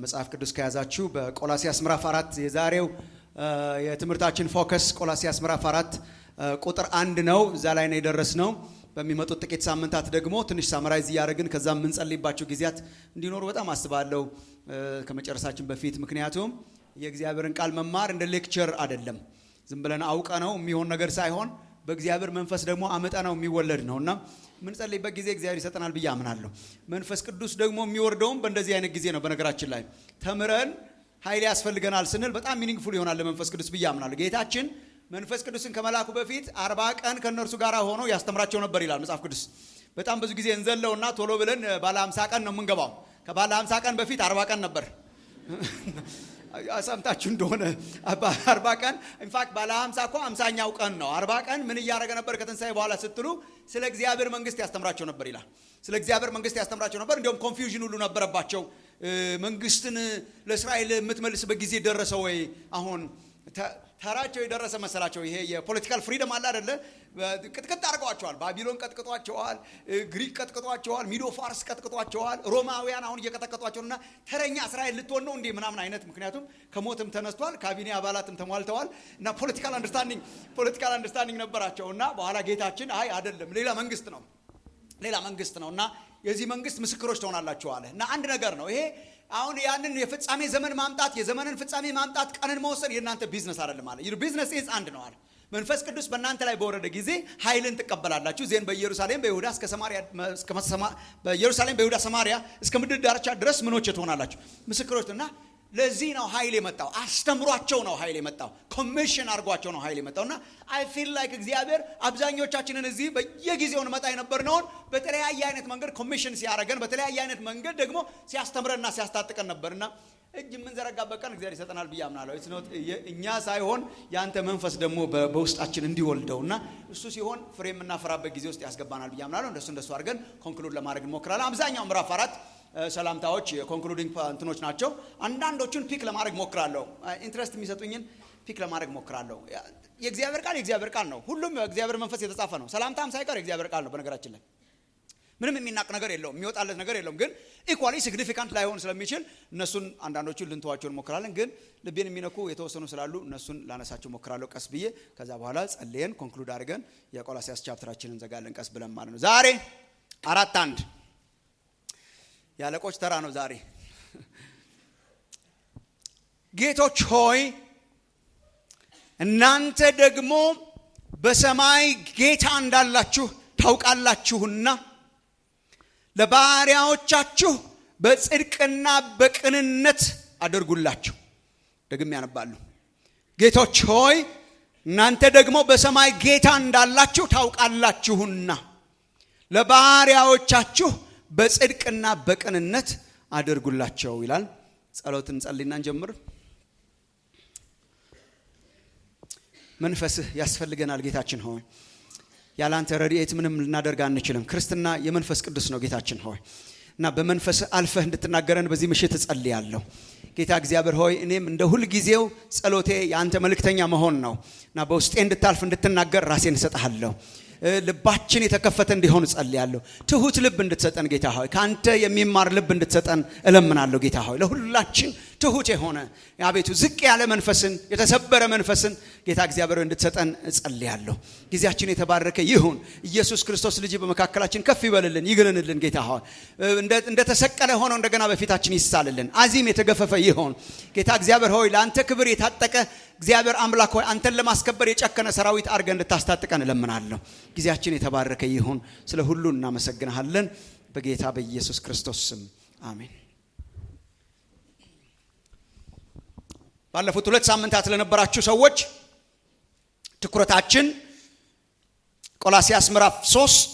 መጽሐፍ ቅዱስ ከያዛችሁ በቆላሲያስ ምዕራፍ አራት የዛሬው የትምህርታችን ፎከስ ቆላሲያስ ምዕራፍ አራት ቁጥር አንድ ነው። እዛ ላይ ነው የደረስነው። በሚመጡት ጥቂት ሳምንታት ደግሞ ትንሽ ሳምራይዝ እያደረግን ከዛ የምንጸልይባቸው ጊዜያት እንዲኖሩ በጣም አስባለሁ ከመጨረሳችን በፊት። ምክንያቱም የእግዚአብሔርን ቃል መማር እንደ ሌክቸር አይደለም። ዝም ብለን አውቀ ነው የሚሆን ነገር ሳይሆን በእግዚአብሔር መንፈስ ደግሞ አመጠ ነው የሚወለድ ነው እና የምንጸልይበት ጊዜ እግዚአብሔር ይሰጠናል ብዬ አምናለሁ። መንፈስ ቅዱስ ደግሞ የሚወርደውም በእንደዚህ አይነት ጊዜ ነው። በነገራችን ላይ ተምረን ኃይል ያስፈልገናል ስንል በጣም ሚኒንግፉል ይሆናል ለመንፈስ ቅዱስ ብዬ አምናለሁ። ጌታችን መንፈስ ቅዱስን ከመላኩ በፊት አርባ ቀን ከእነርሱ ጋር ሆኖ ያስተምራቸው ነበር ይላል መጽሐፍ ቅዱስ። በጣም ብዙ ጊዜ እንዘለውና ቶሎ ብለን ባለ ሀምሳ ቀን ነው የምንገባው። ከባለ ሀምሳ ቀን በፊት አርባ ቀን ነበር። ሰምታችሁ እንደሆነ አርባ ቀን ኢንፋክት ባለ ሀምሳ እኮ ሀምሳኛው ቀን ነው። አርባ ቀን ምን እያደረገ ነበር ከትንሣኤ በኋላ ስትሉ ስለ እግዚአብሔር መንግስት ያስተምራቸው ነበር ይላል። ስለ እግዚአብሔር መንግስት ያስተምራቸው ነበር። እንዲሁም ኮንፊውዥን ሁሉ ነበረባቸው። መንግስትን ለእስራኤል የምትመልስበት ጊዜ ደረሰ ወይ? አሁን ተራቸው የደረሰ መሰላቸው። ይሄ የፖለቲካል ፍሪደም አለ አደለ? ቅጥቅጥ አድርገዋቸዋል። ባቢሎን ቀጥቅጧቸዋል፣ ግሪክ ቀጥቅጧቸዋል፣ ሚዶ ፋርስ ቀጥቅጧቸዋል፣ ሮማውያን አሁን እየቀጠቀጧቸው እና ተረኛ እስራኤል ልትሆን ነው እንዴ ምናምን አይነት ምክንያቱም ከሞትም ተነስቷል፣ ካቢኔ አባላትም ተሟልተዋል እና ፖለቲካል አንደርስታንዲንግ ፖለቲካል አንደርስታንዲንግ ነበራቸው እና በኋላ ጌታችን አይ አይደለም ሌላ መንግስት ነው ሌላ መንግስት ነው እና የዚህ መንግስት ምስክሮች ትሆናላችሁ አለ እና አንድ ነገር ነው ይሄ አሁን ያንን የፍጻሜ ዘመን ማምጣት የዘመንን ፍጻሜ ማምጣት ቀንን መወሰን የእናንተ ቢዝነስ አይደለም አለ ቢዝነስ ኢዝ አንድ ነው አለ መንፈስ ቅዱስ በእናንተ ላይ በወረደ ጊዜ ኃይልን ትቀበላላችሁ ዜን በኢየሩሳሌም በይሁዳ እስከ ሰማሪያ በኢየሩሳሌም በይሁዳ ሰማሪያ እስከ ምድር ዳርቻ ድረስ ምኖች ትሆናላችሁ ምስክሮች እና ለዚህ ነው ኃይል የመጣው አስተምሯቸው ነው ኃይል የመጣው ኮሚሽን አድርጓቸው ነው ኃይል የመጣው እና አይ ፊል ላይክ እግዚአብሔር አብዛኞቻችንን እዚህ በየጊዜው እንመጣ የነበርነውን በተለያየ አይነት መንገድ ኮሚሽን ሲያደረገን በተለያየ አይነት መንገድ ደግሞ ሲያስተምረንና ሲያስታጥቀን ነበርና እጅ የምንዘረጋበት ቀን እግዚአብሔር ይሰጠናል ብዬ አምናለሁ። እኛ ሳይሆን የአንተ መንፈስ ደግሞ በውስጣችን እንዲወልደው እና እሱ ሲሆን ፍሬ የምናፈራበት ጊዜ ውስጥ ያስገባናል ብዬ አምናለሁ። እንደሱ እንደሱ አድርገን ኮንክሉድ ለማድረግ እንሞክራለን። አብዛኛው ምዕራፍ አራት ሰላምታዎች የኮንክሉዲንግ እንትኖች ናቸው። አንዳንዶቹን ፒክ ለማድረግ ሞክራለሁ። ኢንትረስት የሚሰጡኝን ፒክ ለማድረግ ሞክራለሁ። የእግዚአብሔር ቃል የእግዚአብሔር ቃል ነው። ሁሉም የእግዚአብሔር መንፈስ የተጻፈ ነው። ሰላምታም ሳይቀር የእግዚአብሔር ቃል ነው። በነገራችን ላይ ምንም የሚናቅ ነገር የለውም፣ የሚወጣለት ነገር የለውም። ግን ኢኳሊ ሲግኒፊካንት ላይሆን ስለሚችል እነሱን አንዳንዶቹን ልንተዋቸው እንሞክራለን። ግን ልቤን የሚነኩ የተወሰኑ ስላሉ እነሱን ላነሳቸው ሞክራለሁ ቀስ ብዬ። ከዛ በኋላ ጸልየን ኮንክሉድ አድርገን የቆላሲያስ ቻፕተራችንን እንዘጋለን ቀስ ብለን ማለት ነው። ዛሬ አራት አንድ የአለቆች ተራ ነው ዛሬ። ጌቶች ሆይ እናንተ ደግሞ በሰማይ ጌታ እንዳላችሁ ታውቃላችሁና ለባሪያዎቻችሁ በጽድቅና በቅንነት አድርጉላቸው። ደግም ያነባሉ። ጌቶች ሆይ እናንተ ደግሞ በሰማይ ጌታ እንዳላችሁ ታውቃላችሁና ለባሪያዎቻችሁ በጽድቅና በቅንነት አድርጉላቸው ይላል። ጸሎት እንጸልይና እንጀምር። መንፈስህ ያስፈልገናል ጌታችን ሆይ ያላንተ ረድኤት ምንም ልናደርግ አንችልም። ክርስትና የመንፈስ ቅዱስ ነው ጌታችን ሆይ እና በመንፈስ አልፈህ እንድትናገረን በዚህ ምሽት እጸልያለሁ። ጌታ እግዚአብሔር ሆይ እኔም እንደ ሁልጊዜው ጸሎቴ የአንተ መልእክተኛ መሆን ነው እና በውስጤ እንድታልፍ እንድትናገር ራሴን እሰጥሃለሁ። ልባችን የተከፈተ እንዲሆን እጸልያለሁ። ትሁት ልብ እንድትሰጠን ጌታ ሆይ ከአንተ የሚማር ልብ እንድትሰጠን እለምናለሁ። ጌታ ሆይ ለሁላችን ትሁት የሆነ አቤቱ ዝቅ ያለ መንፈስን የተሰበረ መንፈስን ጌታ እግዚአብሔር እንድትሰጠን እጸልያለሁ። ጊዜያችን የተባረከ ይሁን። ኢየሱስ ክርስቶስ ልጅ በመካከላችን ከፍ ይበልልን፣ ይግለንልን። ጌታ ሆይ እንደተሰቀለ ሆኖ እንደገና በፊታችን ይሳልልን። አዚም የተገፈፈ ይሆን ጌታ እግዚአብሔር ሆይ ለአንተ ክብር የታጠቀ እግዚአብሔር አምላክ ሆይ አንተን ለማስከበር የጨከነ ሰራዊት አድርገህ እንድታስታጥቀን እለምናለሁ። ጊዜያችን የተባረከ ይሁን። ስለ ሁሉ እናመሰግንሃለን። በጌታ በኢየሱስ ክርስቶስ ስም አሜን። ባለፉት ሁለት ሳምንታት ለነበራችሁ ሰዎች ትኩረታችን ቆላሲያስ ምዕራፍ ሶስት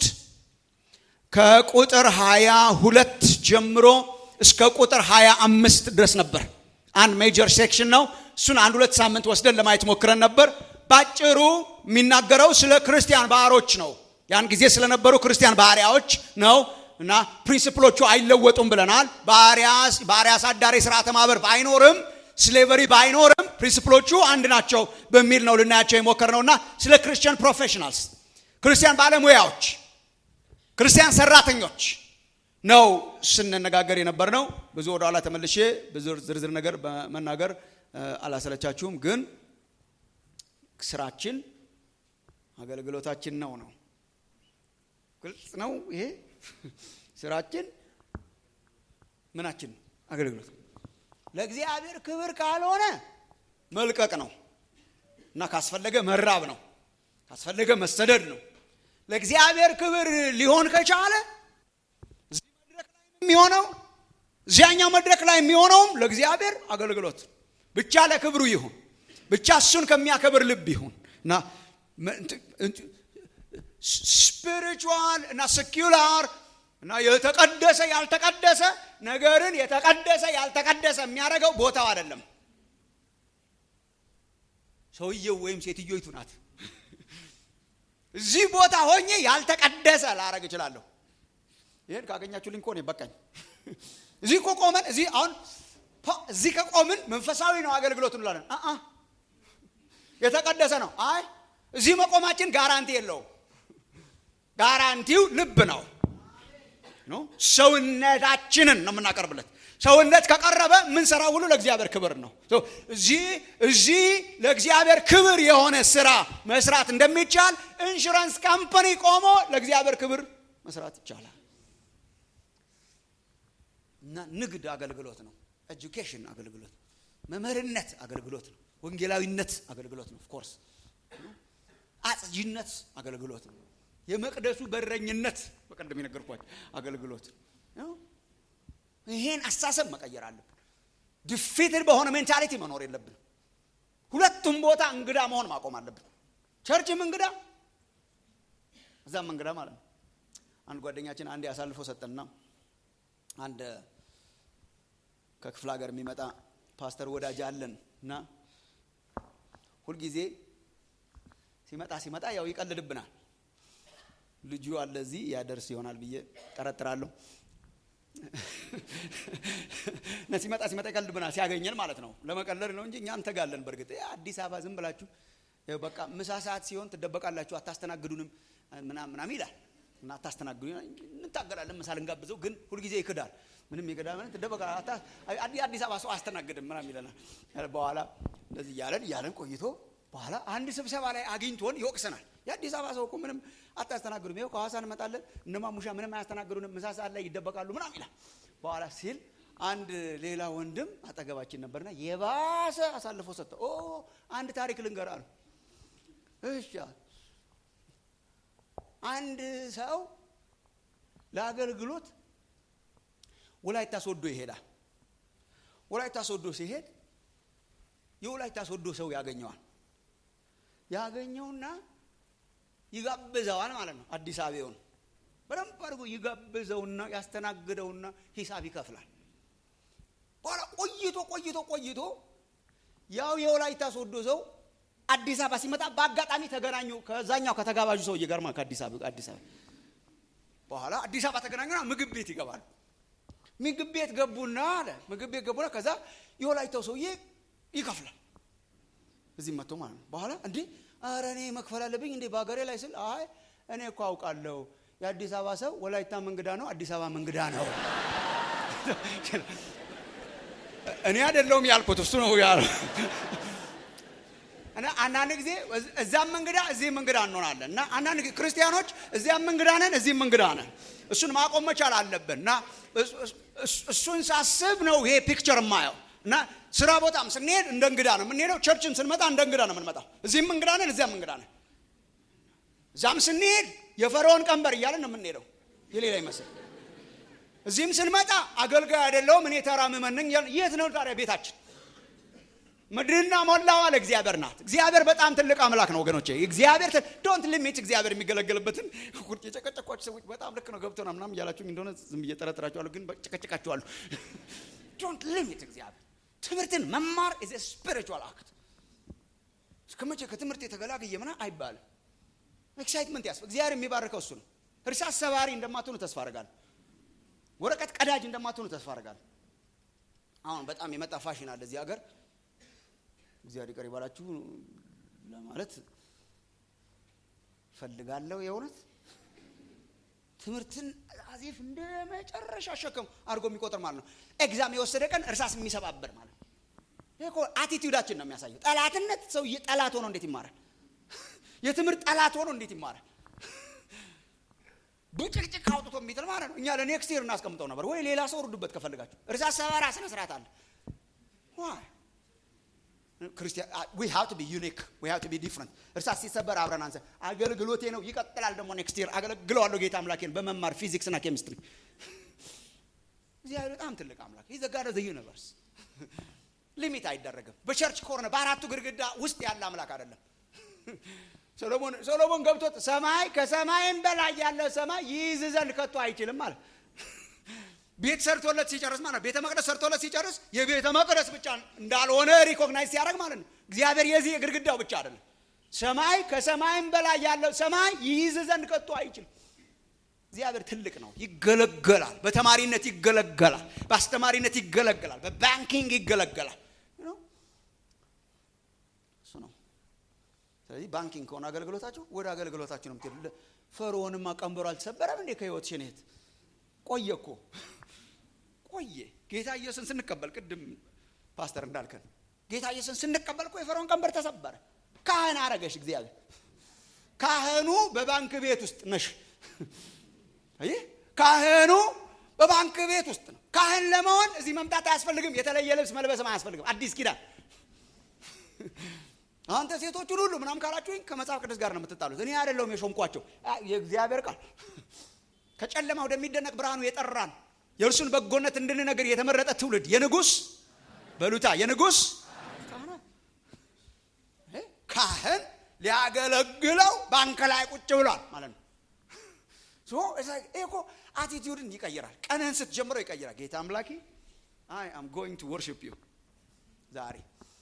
ከቁጥር ሀያ ሁለት ጀምሮ እስከ ቁጥር ሀያ አምስት ድረስ ነበር። አንድ ሜጀር ሴክሽን ነው። እሱን አንድ ሁለት ሳምንት ወስደን ለማየት ሞክረን ነበር። ባጭሩ የሚናገረው ስለ ክርስቲያን ባህሮች ነው። ያን ጊዜ ስለነበሩ ክርስቲያን ባህሪያዎች ነው እና ፕሪንስፕሎቹ አይለወጡም ብለናል። ባህሪያ አሳዳሪ ስርዓተ ማህበር ባይኖርም ስሌቨሪ ባይኖርም ፕሪንስፕሎቹ አንድ ናቸው በሚል ነው ልናያቸው የሞከርነው እና ስለ ክርስቲያን ፕሮፌሽናልስ ክርስቲያን ባለሙያዎች፣ ክርስቲያን ሰራተኞች ነው ስንነጋገር የነበር ነው። ብዙ ወደኋላ ተመልሼ ብዙ ዝርዝር ነገር በመናገር አላሰለቻችሁም። ግን ስራችን አገልግሎታችን ነው ነው ግልጽ ነው። ይሄ ስራችን ምናችን አገልግሎት ለእግዚአብሔር ክብር ካልሆነ መልቀቅ ነው እና ካስፈለገ መራብ ነው፣ ካስፈለገ መሰደድ ነው። ለእግዚአብሔር ክብር ሊሆን ከቻለ እዚህ መድረክ ላይ የሚሆነው እዚያኛው መድረክ ላይ የሚሆነውም ለእግዚአብሔር አገልግሎት ብቻ ለክብሩ ይሁን ብቻ እሱን ከሚያከብር ልብ ይሁን እና ስፒሪቹዋል እና ሰኪላር እና የተቀደሰ ያልተቀደሰ ነገርን የተቀደሰ ያልተቀደሰ የሚያደርገው ቦታው አይደለም፣ ሰውየው ወይም ሴትዮይቱ ናት። እዚህ ቦታ ሆኜ ያልተቀደሰ ላረግ እችላለሁ። ይህን ካገኛችሁልኝ እኮ ነው በቃኝ። እዚህ እኮ ቆመን እዚህ አሁን እዚህ ከቆምን መንፈሳዊ ነው አገልግሎት እንላለን። የተቀደሰ ነው። አይ እዚህ መቆማችን ጋራንቲ የለውም። ጋራንቲው ልብ ነው። ሰውነታችንን ነው የምናቀርብለት። ሰውነት ከቀረበ የምንሰራው ሁሉ ለእግዚአብሔር ክብር ነው። እዚህ እዚህ ለእግዚአብሔር ክብር የሆነ ስራ መስራት እንደሚቻል ኢንሹራንስ ካምፓኒ ቆሞ ለእግዚአብሔር ክብር መስራት ይቻላል። እና ንግድ አገልግሎት ነው። ኤጁኬሽን አገልግሎት ነው። መምህርነት አገልግሎት ነው። ወንጌላዊነት አገልግሎት ነው። ኦፍኮርስ አጽጂነት አገልግሎት ነው። የመቅደሱ በረኝነት በቀደም የነገርኳቸው አገልግሎት ነው። ይሄን አሳሰብ መቀየር አለብን። ድፊትድ በሆነ ሜንታሊቲ መኖር የለብን። ሁለቱም ቦታ እንግዳ መሆን ማቆም አለብን። ቸርችም እንግዳ እዛም እንግዳ ማለት ነው። አንድ ጓደኛችን አንዴ አሳልፎ ሰጠንና አንድ ከክፍለ ሀገር የሚመጣ ፓስተር ወዳጅ አለን እና ሁልጊዜ ሲመጣ ሲመጣ ያው ይቀልድብናል። ልጁ አለ እዚህ ያደርስ ይሆናል ብዬ ጠረጥራለሁ። እና ሲመጣ ሲመጣ ይቀልድብናል፣ ሲያገኘን ማለት ነው። ለመቀለድ ነው እንጂ እኛ እንተጋለን። በእርግጥ አዲስ አበባ ዝም ብላችሁ በቃ ምሳ ሰዓት ሲሆን ትደበቃላችሁ፣ አታስተናግዱንም ምናም ምናም ይላል እና አታስተናግዱ እንታገላለን። ምሳ ልንጋብዘው ግን ሁልጊዜ ይክዳል። ምንም ይክዳ ምን ትደበቃ አዲስ አበባ ሰው አስተናግድም ምናም ይለናል። በኋላ እንደዚህ እያለን እያለን ቆይቶ በኋላ አንድ ስብሰባ ላይ አግኝቶን ይወቅሰናል። የአዲስ አበባ ሰው እኮ ምንም አታስተናግዱም፣ ይኸው ከሐዋሳ እንመጣለን እነ ማሙሻ ምንም አያስተናግዱንም፣ ምሳ ሰዓት ላይ ይደበቃሉ ምናም ይላል። በኋላ ሲል አንድ ሌላ ወንድም አጠገባችን ነበርና የባሰ አሳልፎ ሰጠ። ኦ አንድ ታሪክ ልንገር አሉ። እሺ አንድ ሰው ለአገልግሎት ወላይታ ሶዶ ይሄዳል። ወላይታ ሶዶ ሲሄድ የወላይታ ሶዶ ሰው ያገኘዋል። ያገኘውና ይጋብዘዋል ማለት ነው። አዲስ አበባውን በደንብ አድርጎ ይጋብዘውና ያስተናግደውና ሂሳብ ይከፍላል። በኋላ ቆይቶ ቆይቶ ቆይቶ ያው የወላይታ ሶዶ ሰው አዲስ አበባ ሲመጣ በአጋጣሚ ተገናኙ ከዛኛው ከተጋባዡ ሰውዬ ጋር ከአዲስ አበባ አዲስ አበባ በኋላ አዲስ አበባ ተገናኙና ምግብ ቤት ይገባል። ምግብ ቤት ገቡና አለ ምግብ ቤት ገቡና ከዛ የወላይታው ሰውዬ ይከፍላል። እዚህ መጥቶ ማለት ነው። በኋላ እንዴ ኧረ እኔ መክፈል አለብኝ እንዴ በሀገሬ ላይ ስል አይ እኔ እኮ አውቃለሁ የአዲስ አበባ ሰው ወላይታም እንግዳ ነው፣ አዲስ አበባም እንግዳ ነው። እኔ አይደለሁም ያልኩት እሱ ነው ያለው። እና አንዳንድ ጊዜ እዛም እንግዳ እዚህም እንግዳ እንሆናለን። እና አንዳንድ ጊዜ ክርስቲያኖች እዚያም እንግዳ ነን፣ እዚህም እንግዳ ነን። እሱን ማቆም መቻል አለብን። እና እሱን ሳስብ ነው ይሄ ፒክቸር የማየው። እና ስራ ቦታም ስንሄድ እንደ እንግዳ ነው የምንሄደው። ቸርችን ስንመጣ እንደ እንግዳ ነው የምንመጣው። እዚህም እንግዳ ነን፣ እዚያም እንግዳ ነን። እዛም ስንሄድ የፈርዖን ቀንበር እያለን ነው የምንሄደው፣ የሌላ ይመስል። እዚህም ስንመጣ አገልጋይ አይደለሁም እኔ ተራ ምዕመን ነኝ። የት ነው ታዲያ ቤታችን? ምድርና ሞላዋ ለእግዚአብሔር ናት። እግዚአብሔር በጣም ትልቅ አምላክ ነው ወገኖቼ። እግዚአብሔር ዶንት ሊሚት እግዚአብሔር የሚገለገልበትን የጨቀጨቋችሁ ሰዎች በጣም ልክ ነው ገብቶና ምናምን እያላችሁ እንደሆነ ዝም ብዬ ጠረጥራችኋለሁ፣ ግን ጨቀጨቃችኋለሁ። ዶንት ሊሚት እግዚአብሔር ትምህርትን መማር ኢዝ ስፒሪቹዋል አክት። እስከ መቼ ከትምህርት የተገላገየ ምና አይባልም። ኤክሳይትመንት ያስፈ እግዚአብሔር የሚባርከው እሱ ነው። እርሳስ ሰባሪ እንደማትሆኑ ተስፋ አደርጋለሁ። ወረቀት ቀዳጅ እንደማትሆኑ ተስፋ አደርጋለሁ። አሁን በጣም የመጣ ፋሽን አለ እዚህ ሀገር እግዚአብሔር ይቅር ይባላችሁ ለማለት ፈልጋለሁ። የእውነት ትምህርትን አዚፍ እንደ መጨረሻ ሸክም አድርጎ የሚቆጥር ማለት ነው። ኤግዛም የወሰደ ቀን እርሳስ የሚሰባበር ማለት ነው። ይሄ እኮ አቲቲዩዳችን ነው የሚያሳየው። ጠላትነት ሰው ጠላት ሆኖ እንዴት ይማራል? የትምህርት ጠላት ሆኖ እንዴት ይማራል? ብጭቅጭቅ አውጥቶ የሚጥል ማለት ነው። እኛ ለኔክስት ይር እናስቀምጠው ነበር ወይ ሌላ ሰው ርዱበት ከፈልጋችሁ። እርሳስ ሰባራ ስነ ስርዓት አለ። ክርስቲያን ዊ ሃቭ ቱ ቢ ዩኒክ ዊ ሃቭ ቱ ቢ ዲፍረንት። እርሳስ ሲሰበር አብረን አንሰ አገልግሎቴ ነው ይቀጥላል። ደግሞ ኔክስት ይር አገለግለዋለሁ ጌታ አምላኬን በመማር ፊዚክስ እና ኬሚስትሪ። እግዚአብሔር በጣም ትልቅ አምላክ ይዘ ጋር ዘ ዩኒቨርስ ሊሚት አይደረግም። በቸርች ኮርነ በአራቱ ግድግዳ ውስጥ ያለ አምላክ አይደለም። ሰሎሞን ሰሎሞን ገብቶት ሰማይ ከሰማይም በላይ ያለ ሰማይ ይይዝ ዘንድ ከቶ አይችልም ማለት ቤት ሰርቶለት ሲጨርስ ማለት ቤተ መቅደስ ሰርቶለት ሲጨርስ የቤተ መቅደስ ብቻ እንዳልሆነ ሪኮግናይዝ ሲያደርግ ማለት ነው። እግዚአብሔር የዚህ የግድግዳው ብቻ አይደለም። ሰማይ ከሰማይም በላይ ያለው ሰማይ ይይዝ ዘንድ ከቶ አይችልም። እግዚአብሔር ትልቅ ነው። ይገለገላል። በተማሪነት ይገለገላል። በአስተማሪነት ይገለገላል። በባንኪንግ ይገለገላል። እሱ ነው። ስለዚህ ባንኪንግ ከሆነ አገልግሎታችሁ ወደ አገልግሎታችሁ ነው የምትሄዱ። ፈርዖንማ ቀንበሩ አልተሰበረም እንዴ? ከህይወት ሽኔት ቆየ እኮ ቆየ። ጌታ ኢየሱስን ስንቀበል ቅድም ፓስተር እንዳልከን ጌታ ኢየሱስን ስንቀበል እኮ የፈርዖን ቀንበር ተሰበረ። ካህን አረገሽ እግዚአብሔር። ካህኑ በባንክ ቤት ውስጥ ነሽ። ይህ ካህኑ በባንክ ቤት ውስጥ ነው። ካህን ለመሆን እዚህ መምጣት አያስፈልግም። የተለየ ልብስ መልበስም አያስፈልግም። አዲስ ኪዳን አንተ ሴቶቹን ሁሉ ምናም ካላችሁኝ ከመጽሐፍ ቅዱስ ጋር ነው የምትጣሉት። እኔ አይደለሁም የሾምኳቸው፣ የእግዚአብሔር ቃል ከጨለማ ወደሚደነቅ ብርሃኑ የጠራን የእርሱን በጎነት እንድንነግር የተመረጠ ትውልድ የንጉስ በሉታ የንጉስ ካህን ሊያገለግለው ባንክ ላይ ቁጭ ብሏል ማለት ነው። እኮ አቲቲዩድን ይቀይራል። ቀንህን ስትጀምረው ይቀይራል። ጌታ አምላኬ አይ አም ጎይንግ ቱ ወርሽፕ ዩ ዛሬ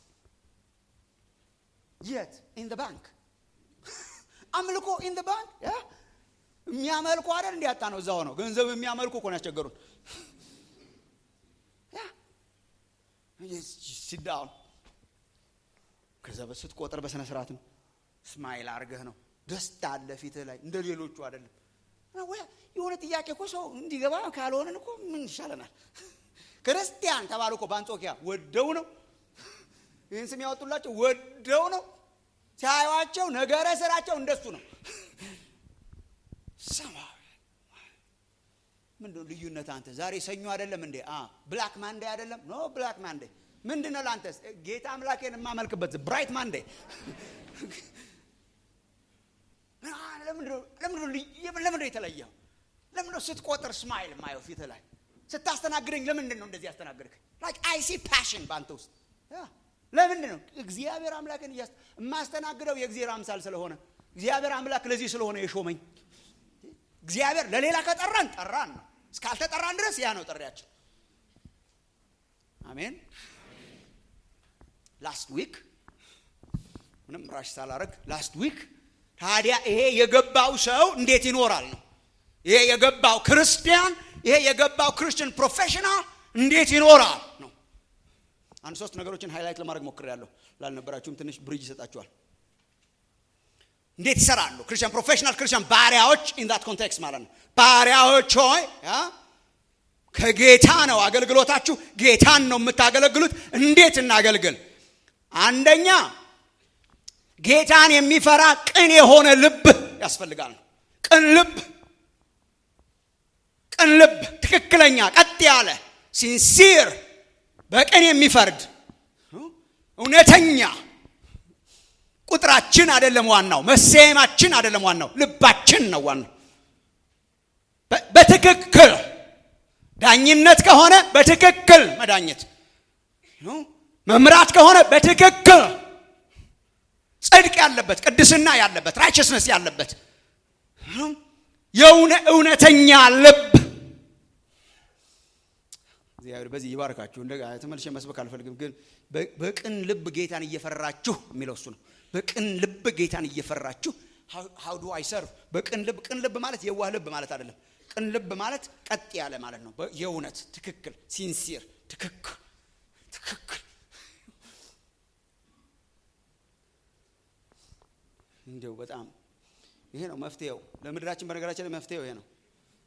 የት ኢን ደ ባንክ አምልኮ ኢን ደ ባንክ የሚያመልኩ አይደል እንዲያጣ ነው። እዛ ሆነው ገንዘብ የሚያመልኩ እኮ ነው ያስቸገሩን። ሲዳውን ከዛ ስትቆጥር በስነ ስርዓት ነው። ስማይል አርገህ ነው። ደስታ አለ ፊትህ ላይ እንደ ሌሎቹ አይደለም። የሆነ ጥያቄ እኮ ሰው እንዲገባ ካልሆነን እኮ ምን ይሻለናል? ክርስቲያን ተባሉ እኮ በአንጾኪያ ወደው ነው ይህን ስም ያወጡላቸው ወደው ነው። ሲያዩዋቸው ነገረ ስራቸው እንደሱ ነው። ሰማያዊ ምንድነው ልዩነት? አንተ ዛሬ ሰኞ አይደለም እንዴ? ብላክ ማንዴ አይደለም? ኖ ብላክ ማንዴ ምንድን ነው ለአንተ? ጌታ አምላኬን የማመልክበት ብራይት ማንዴ። ለምንድነው የተለየው? ለምንድነው ስትቆጥር ስማይል ማየው ፊት ላይ ስታስተናግደኝ? ለምንድን ነው እንደዚህ ያስተናግድክ? ላይክ አይ ሲ ፓሽን በአንተ ውስጥ ለምንድን ነው እግዚአብሔር አምላክን እያስ የማስተናግደው የእግዚአብሔር አምሳል ስለሆነ እግዚአብሔር አምላክ ለዚህ ስለሆነ የሾመኝ እግዚአብሔር ለሌላ ከጠራን ጠራን ነው። እስካልተጠራን ድረስ ያ ነው ጥሪያችን። አሜን። ላስት ዊክ ምንም ራሽ ሳላረግ ላስት ዊክ ታዲያ ይሄ የገባው ሰው እንዴት ይኖራል ነው። ይሄ የገባው ክርስቲያን፣ ይሄ የገባው ክርስቲያን ፕሮፌሽናል እንዴት ይኖራል ነው። አንድ ሶስት ነገሮችን ሃይላይት ለማድረግ ሞክሬያለሁ። ላልነበራችሁም ትንሽ ብሪጅ ይሰጣችኋል። እንዴት ይሰራሉ? ክርስቲያን ፕሮፌሽናል ክርስቲያን ባሪያዎች ኢን ዳት ኮንቴክስት ማለት ነው። ባሪያዎች ሆይ ከጌታ ነው አገልግሎታችሁ፣ ጌታን ነው የምታገለግሉት። እንዴት እናገልግል? አንደኛ ጌታን የሚፈራ ቅን የሆነ ልብ ያስፈልጋል። ቅን ልብ፣ ቅን ልብ፣ ትክክለኛ ቀጥ ያለ ሲንሲር በቅን የሚፈርድ እውነተኛ ቁጥራችን አይደለም ዋናው፣ መሰየማችን አይደለም ዋናው፣ ልባችን ነው ዋናው። በትክክል ዳኝነት ከሆነ በትክክል መዳኘት፣ መምራት ከሆነ በትክክል ጽድቅ ያለበት ቅድስና ያለበት ራይቸስነስ ያለበት የእውነ እውነተኛ ልብ እግዚአብሔር በዚህ ይባርካችሁ። እንደ ተመልሼ መስበክ አልፈልግም፣ ግን በቅን ልብ ጌታን እየፈራችሁ የሚለው እሱ ነው። በቅን ልብ ጌታን እየፈራችሁ ሀው ዱ አይ ሰርቭ። በቅን ልብ ቅን ልብ ማለት የዋህ ልብ ማለት አይደለም። ቅን ልብ ማለት ቀጥ ያለ ማለት ነው። የእውነት ትክክል፣ ሲንሲር፣ ትክክል ትክክል። እንዲው በጣም ይሄ ነው መፍትሄው ለምድራችን። በነገራችን ላይ መፍትሄው ይሄ ነው።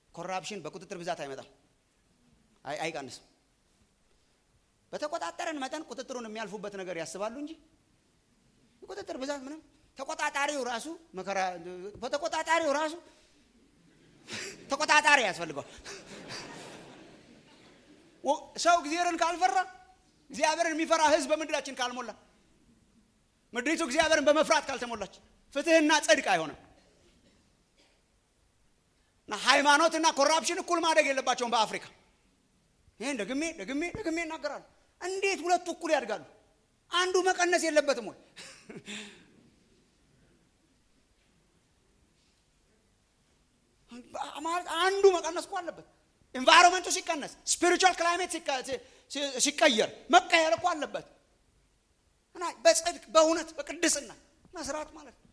ኮራፕሽን በቁጥጥር ብዛት አይመጣም፣ አይቀንስም። በተቆጣጠረን መጠን ቁጥጥሩን የሚያልፉበት ነገር ያስባሉ እንጂ ቁጥጥር ብዛት ምንም ተቆጣጣሪው ራሱ መከራ በተቆጣጣሪው ራሱ ተቆጣጣሪ ያስፈልገዋል። ሰው እግዚአብሔርን ካልፈራ እግዚአብሔርን የሚፈራ ህዝብ በምድራችን ካልሞላ ምድሪቱ እግዚአብሔርን በመፍራት ካልተሞላች ፍትህና ጽድቅ አይሆንም። እና ሃይማኖትና ኮራፕሽን እኩል ማደግ የለባቸውም በአፍሪካ። ይህን ደግሜ ደግሜ ደግሜ እናገራሉ። እንዴት ሁለቱ እኩል ያድጋሉ? አንዱ መቀነስ የለበትም ወይ? ማለት አንዱ መቀነስ እኮ አለበት። ኤንቫይሮንመንቱ ሲቀነስ፣ ስፒሪቹዋል ክላይሜት ሲቀየር መቀየር እኮ አለበት። እና በጽድቅ በእውነት በቅድስና መስራት ማለት ነው።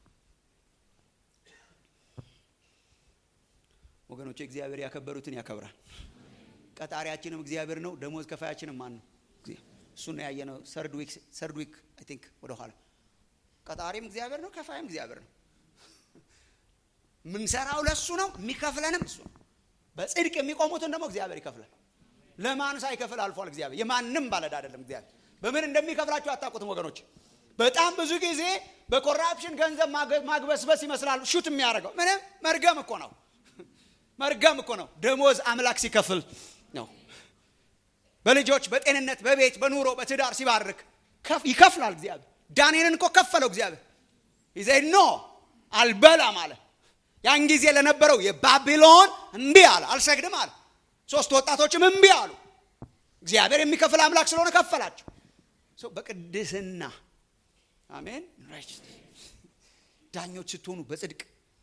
ወገኖች እግዚአብሔር ያከበሩትን ያከብራል። ቀጣሪያችንም እግዚአብሔር ነው። ደሞዝ ከፋያችንም ማን ነው? እሱን ያየነው ሰርድ ዊክ ሰርድ ዊክ አይ ቲንክ ወደ ኋላ ቀጣሪም እግዚአብሔር ነው፣ ከፋይም እግዚአብሔር ነው። ምንሰራው ለሱ ነው፣ የሚከፍለንም እሱ ነው። በጽድቅ የሚቆሙትን ደግሞ እግዚአብሔር ይከፍላል። ለማን ሳይከፍል አልፏል። እግዚአብሔር የማንም ባለዕዳ አይደለም። እግዚአብሔር በምን እንደሚከፍላችሁ አታውቁትም ወገኖች። በጣም ብዙ ጊዜ በኮራፕሽን ገንዘብ ማግበስበስ ይመስላል ሹት የሚያደርገው ምንም መርገም እኮ ነው። መርገም እኮ ነው። ደሞዝ አምላክ ሲከፍል ነው። በልጆች በጤንነት በቤት በኑሮ በትዳር ሲባርክ ይከፍላል እግዚአብሔር። ዳንኤልን እኮ ከፈለው እግዚአብሔር። ይዘ ኖ አልበላም አለ። ያን ጊዜ ለነበረው የባቢሎን እምቢ አለ፣ አልሰግድም አለ። ሶስት ወጣቶችም እምቢ አሉ። እግዚአብሔር የሚከፍል አምላክ ስለሆነ ከፈላቸው። በቅድስና አሜን። ዳኞች ስትሆኑ በጽድቅ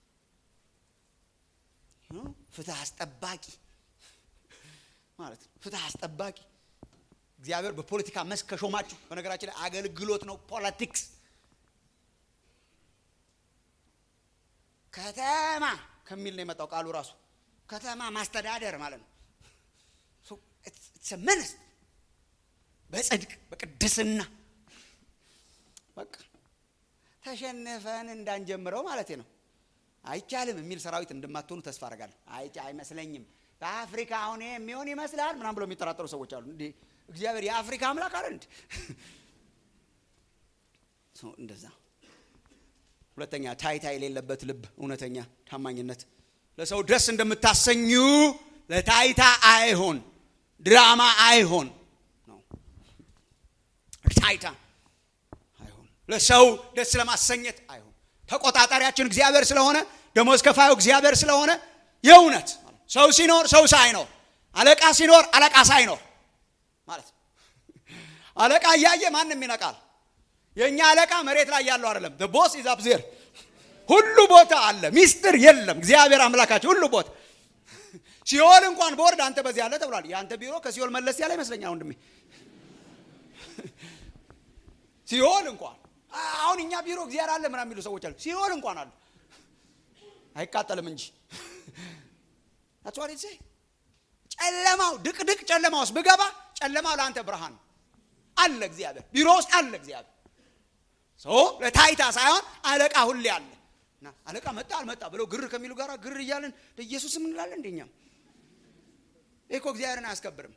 ፍትህ አስጠባቂ ማለት ነው። ፍትህ አስጠባቂ እግዚአብሔር በፖለቲካ መስክ ከሾማችሁ፣ በነገራችን ላይ አገልግሎት ነው ፖለቲክስ። ከተማ ከሚል ነው የመጣው ቃሉ ራሱ ከተማ ማስተዳደር ማለት ነው። መንስ በጽድቅ በቅድስና በቃ ተሸንፈን እንዳንጀምረው ማለት ነው። አይቻልም የሚል ሰራዊት እንደማትሆኑ ተስፋ አደርጋለሁ። አይ አይመስለኝም። በአፍሪካ አሁን የሚሆን ይመስላል ምናም ብለው የሚጠራጠሩ ሰዎች አሉ። እንዴ እግዚአብሔር የአፍሪካ አምላክ አለ እንዴ? እንደዛ። ሁለተኛ ታይታ የሌለበት ልብ፣ እውነተኛ ታማኝነት። ለሰው ደስ እንደምታሰኙ ለታይታ አይሆን፣ ድራማ አይሆን ነው። ታይታ አይሆን፣ ለሰው ደስ ለማሰኘት አይሆን። ተቆጣጣሪያችን እግዚአብሔር ስለሆነ ደሞዝ ከፋዩ እግዚአብሔር ስለሆነ የእውነት ሰው ሲኖር ሰው ሳይኖር አለቃ ሲኖር አለቃ ሳይኖር ማለት አለቃ እያየ ማንም ይነቃል። የእኛ አለቃ መሬት ላይ ያለው አይደለም። ቦስ ኢዝ አፕ ዜር ሁሉ ቦታ አለ። ሚስጥር የለም። እግዚአብሔር አምላካቸው ሁሉ ቦታ ሲኦል እንኳን ቦርድ አንተ በዚህ አለ ተብሏል። የአንተ ቢሮ ከሲኦል መለስ ያለ ይመስለኛል ወንድሜ። ሲኦል እንኳን አሁን እኛ ቢሮ እግዚአብሔር አለ ምናምን የሚሉ ሰዎች አሉ። ሲኦል እንኳን አለ አይቃጠልም እንጂ አትዋሪ ጨለማው ድቅድቅ ጨለማ ውስጥ ብገባ ጨለማው ለአንተ ብርሃን አለ። እግዚአብሔር ቢሮ ውስጥ አለ። እግዚአብሔር ሰው ለታይታ ሳይሆን አለቃ ሁሌ አለ እና አለቃ መጣ አልመጣ ብለው ግር ከሚሉ ጋር ግር እያለን ኢየሱስ እንላለን። እንደኛም ይህ እኮ እግዚአብሔርን አያስከብርም።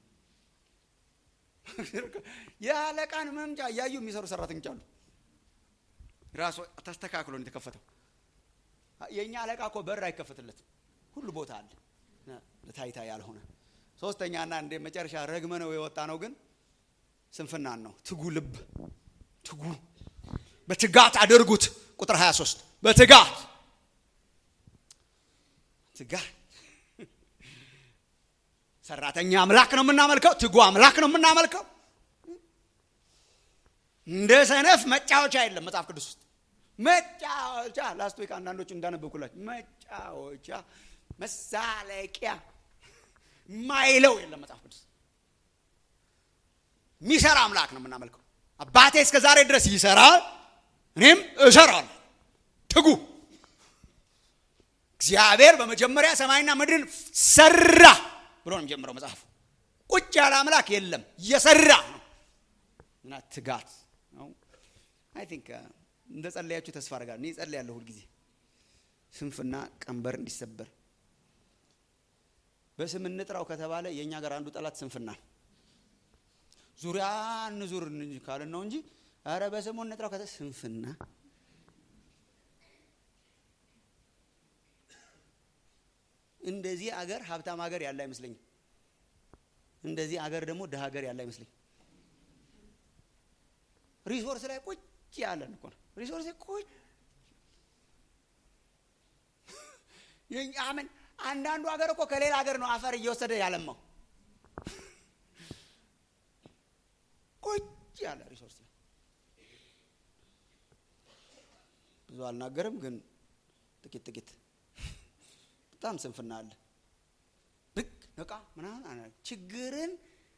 የአለቃን መምጫ እያዩ የሚሰሩ ሰራተኞች አሉ። ራሱ ተስተካክሎ የተከፈተው የእኛ አለቃ እኮ በር አይከፈትለትም። ሁሉ ቦታ አለ ለታይታ ያልሆነ ሶስተኛና እንደ መጨረሻ ረግመ ነው የወጣ ነው ግን ስንፍናን ነው። ትጉ ልብ ትጉ በትጋት አድርጉት። ቁጥር 23 በትጋት ትጋት ሰራተኛ አምላክ ነው የምናመልከው። ትጉ አምላክ ነው የምናመልከው። እንደ ሰነፍ መጫወቻ የለም መጽሐፍ ቅዱስ ውስጥ መጫወቻ ላስት ዊክ አንዳንዶች እንዳነበብኩላችሁ መጫወቻ መሳለቂያ ማይለው የለም መጽሐፍ ቅዱስ። የሚሰራ አምላክ ነው የምናመልከው። አባቴ እስከ ዛሬ ድረስ ይሰራል፣ እኔም እሰራለሁ። ትጉ። እግዚአብሔር በመጀመሪያ ሰማይና ምድርን ሰራ ብሎ ነው የሚጀምረው መጽሐፉ። ቁጭ ያለ አምላክ የለም፣ እየሰራ ነው እና ትጋት ነው። አይ ቲንክ እንደ ጸለያችሁ ተስፋ አደርጋለሁ። እኔ ጸልያለሁ ሁልጊዜ ስንፍና ቀንበር እንዲሰበር በስም እንጥራው ከተባለ የእኛ ጋር አንዱ ጠላት ስንፍና ነው። ዙሪያ እንዙር ካልን ነው እንጂ ኧረ በስሙ እንጥራው ከተ ስንፍና እንደዚህ አገር ሀብታም ሀገር ያለ አይመስለኝም። እንደዚህ አገር ደግሞ ድሀ ሀገር ያለ አይመስለኝም። ሪሶርስ ላይ ቁጭ ያለን እኮ ነው። ሪሶርስ ላይ ቁጭ ምን አንዳንዱ ሀገር እኮ ከሌላ ሀገር ነው አፈር እየወሰደ ያለማው። ቁጭ ያለ ሪሶርስ ላይ ብዙ አልናገርም፣ ግን ጥቂት ጥቂት በጣም ስንፍና አለ። ብቅ ነቃ ምናምን ችግርን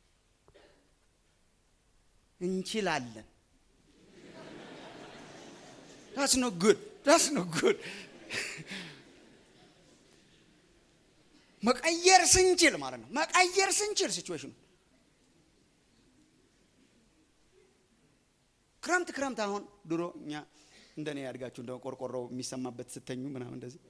እንችላለን። ዳስ ኖ ጉድ ዳስ ኖ ጉድ መቀየር ስንችል ማለት ነው። መቀየር ስንችል ሲቹዌሽኑ ክረምት ክረምት አሁን ድሮ እኛ እንደኔ ያድጋችሁ እንደ ቆርቆሮ የሚሰማበት ስተኙ ምናምን እንደዚህ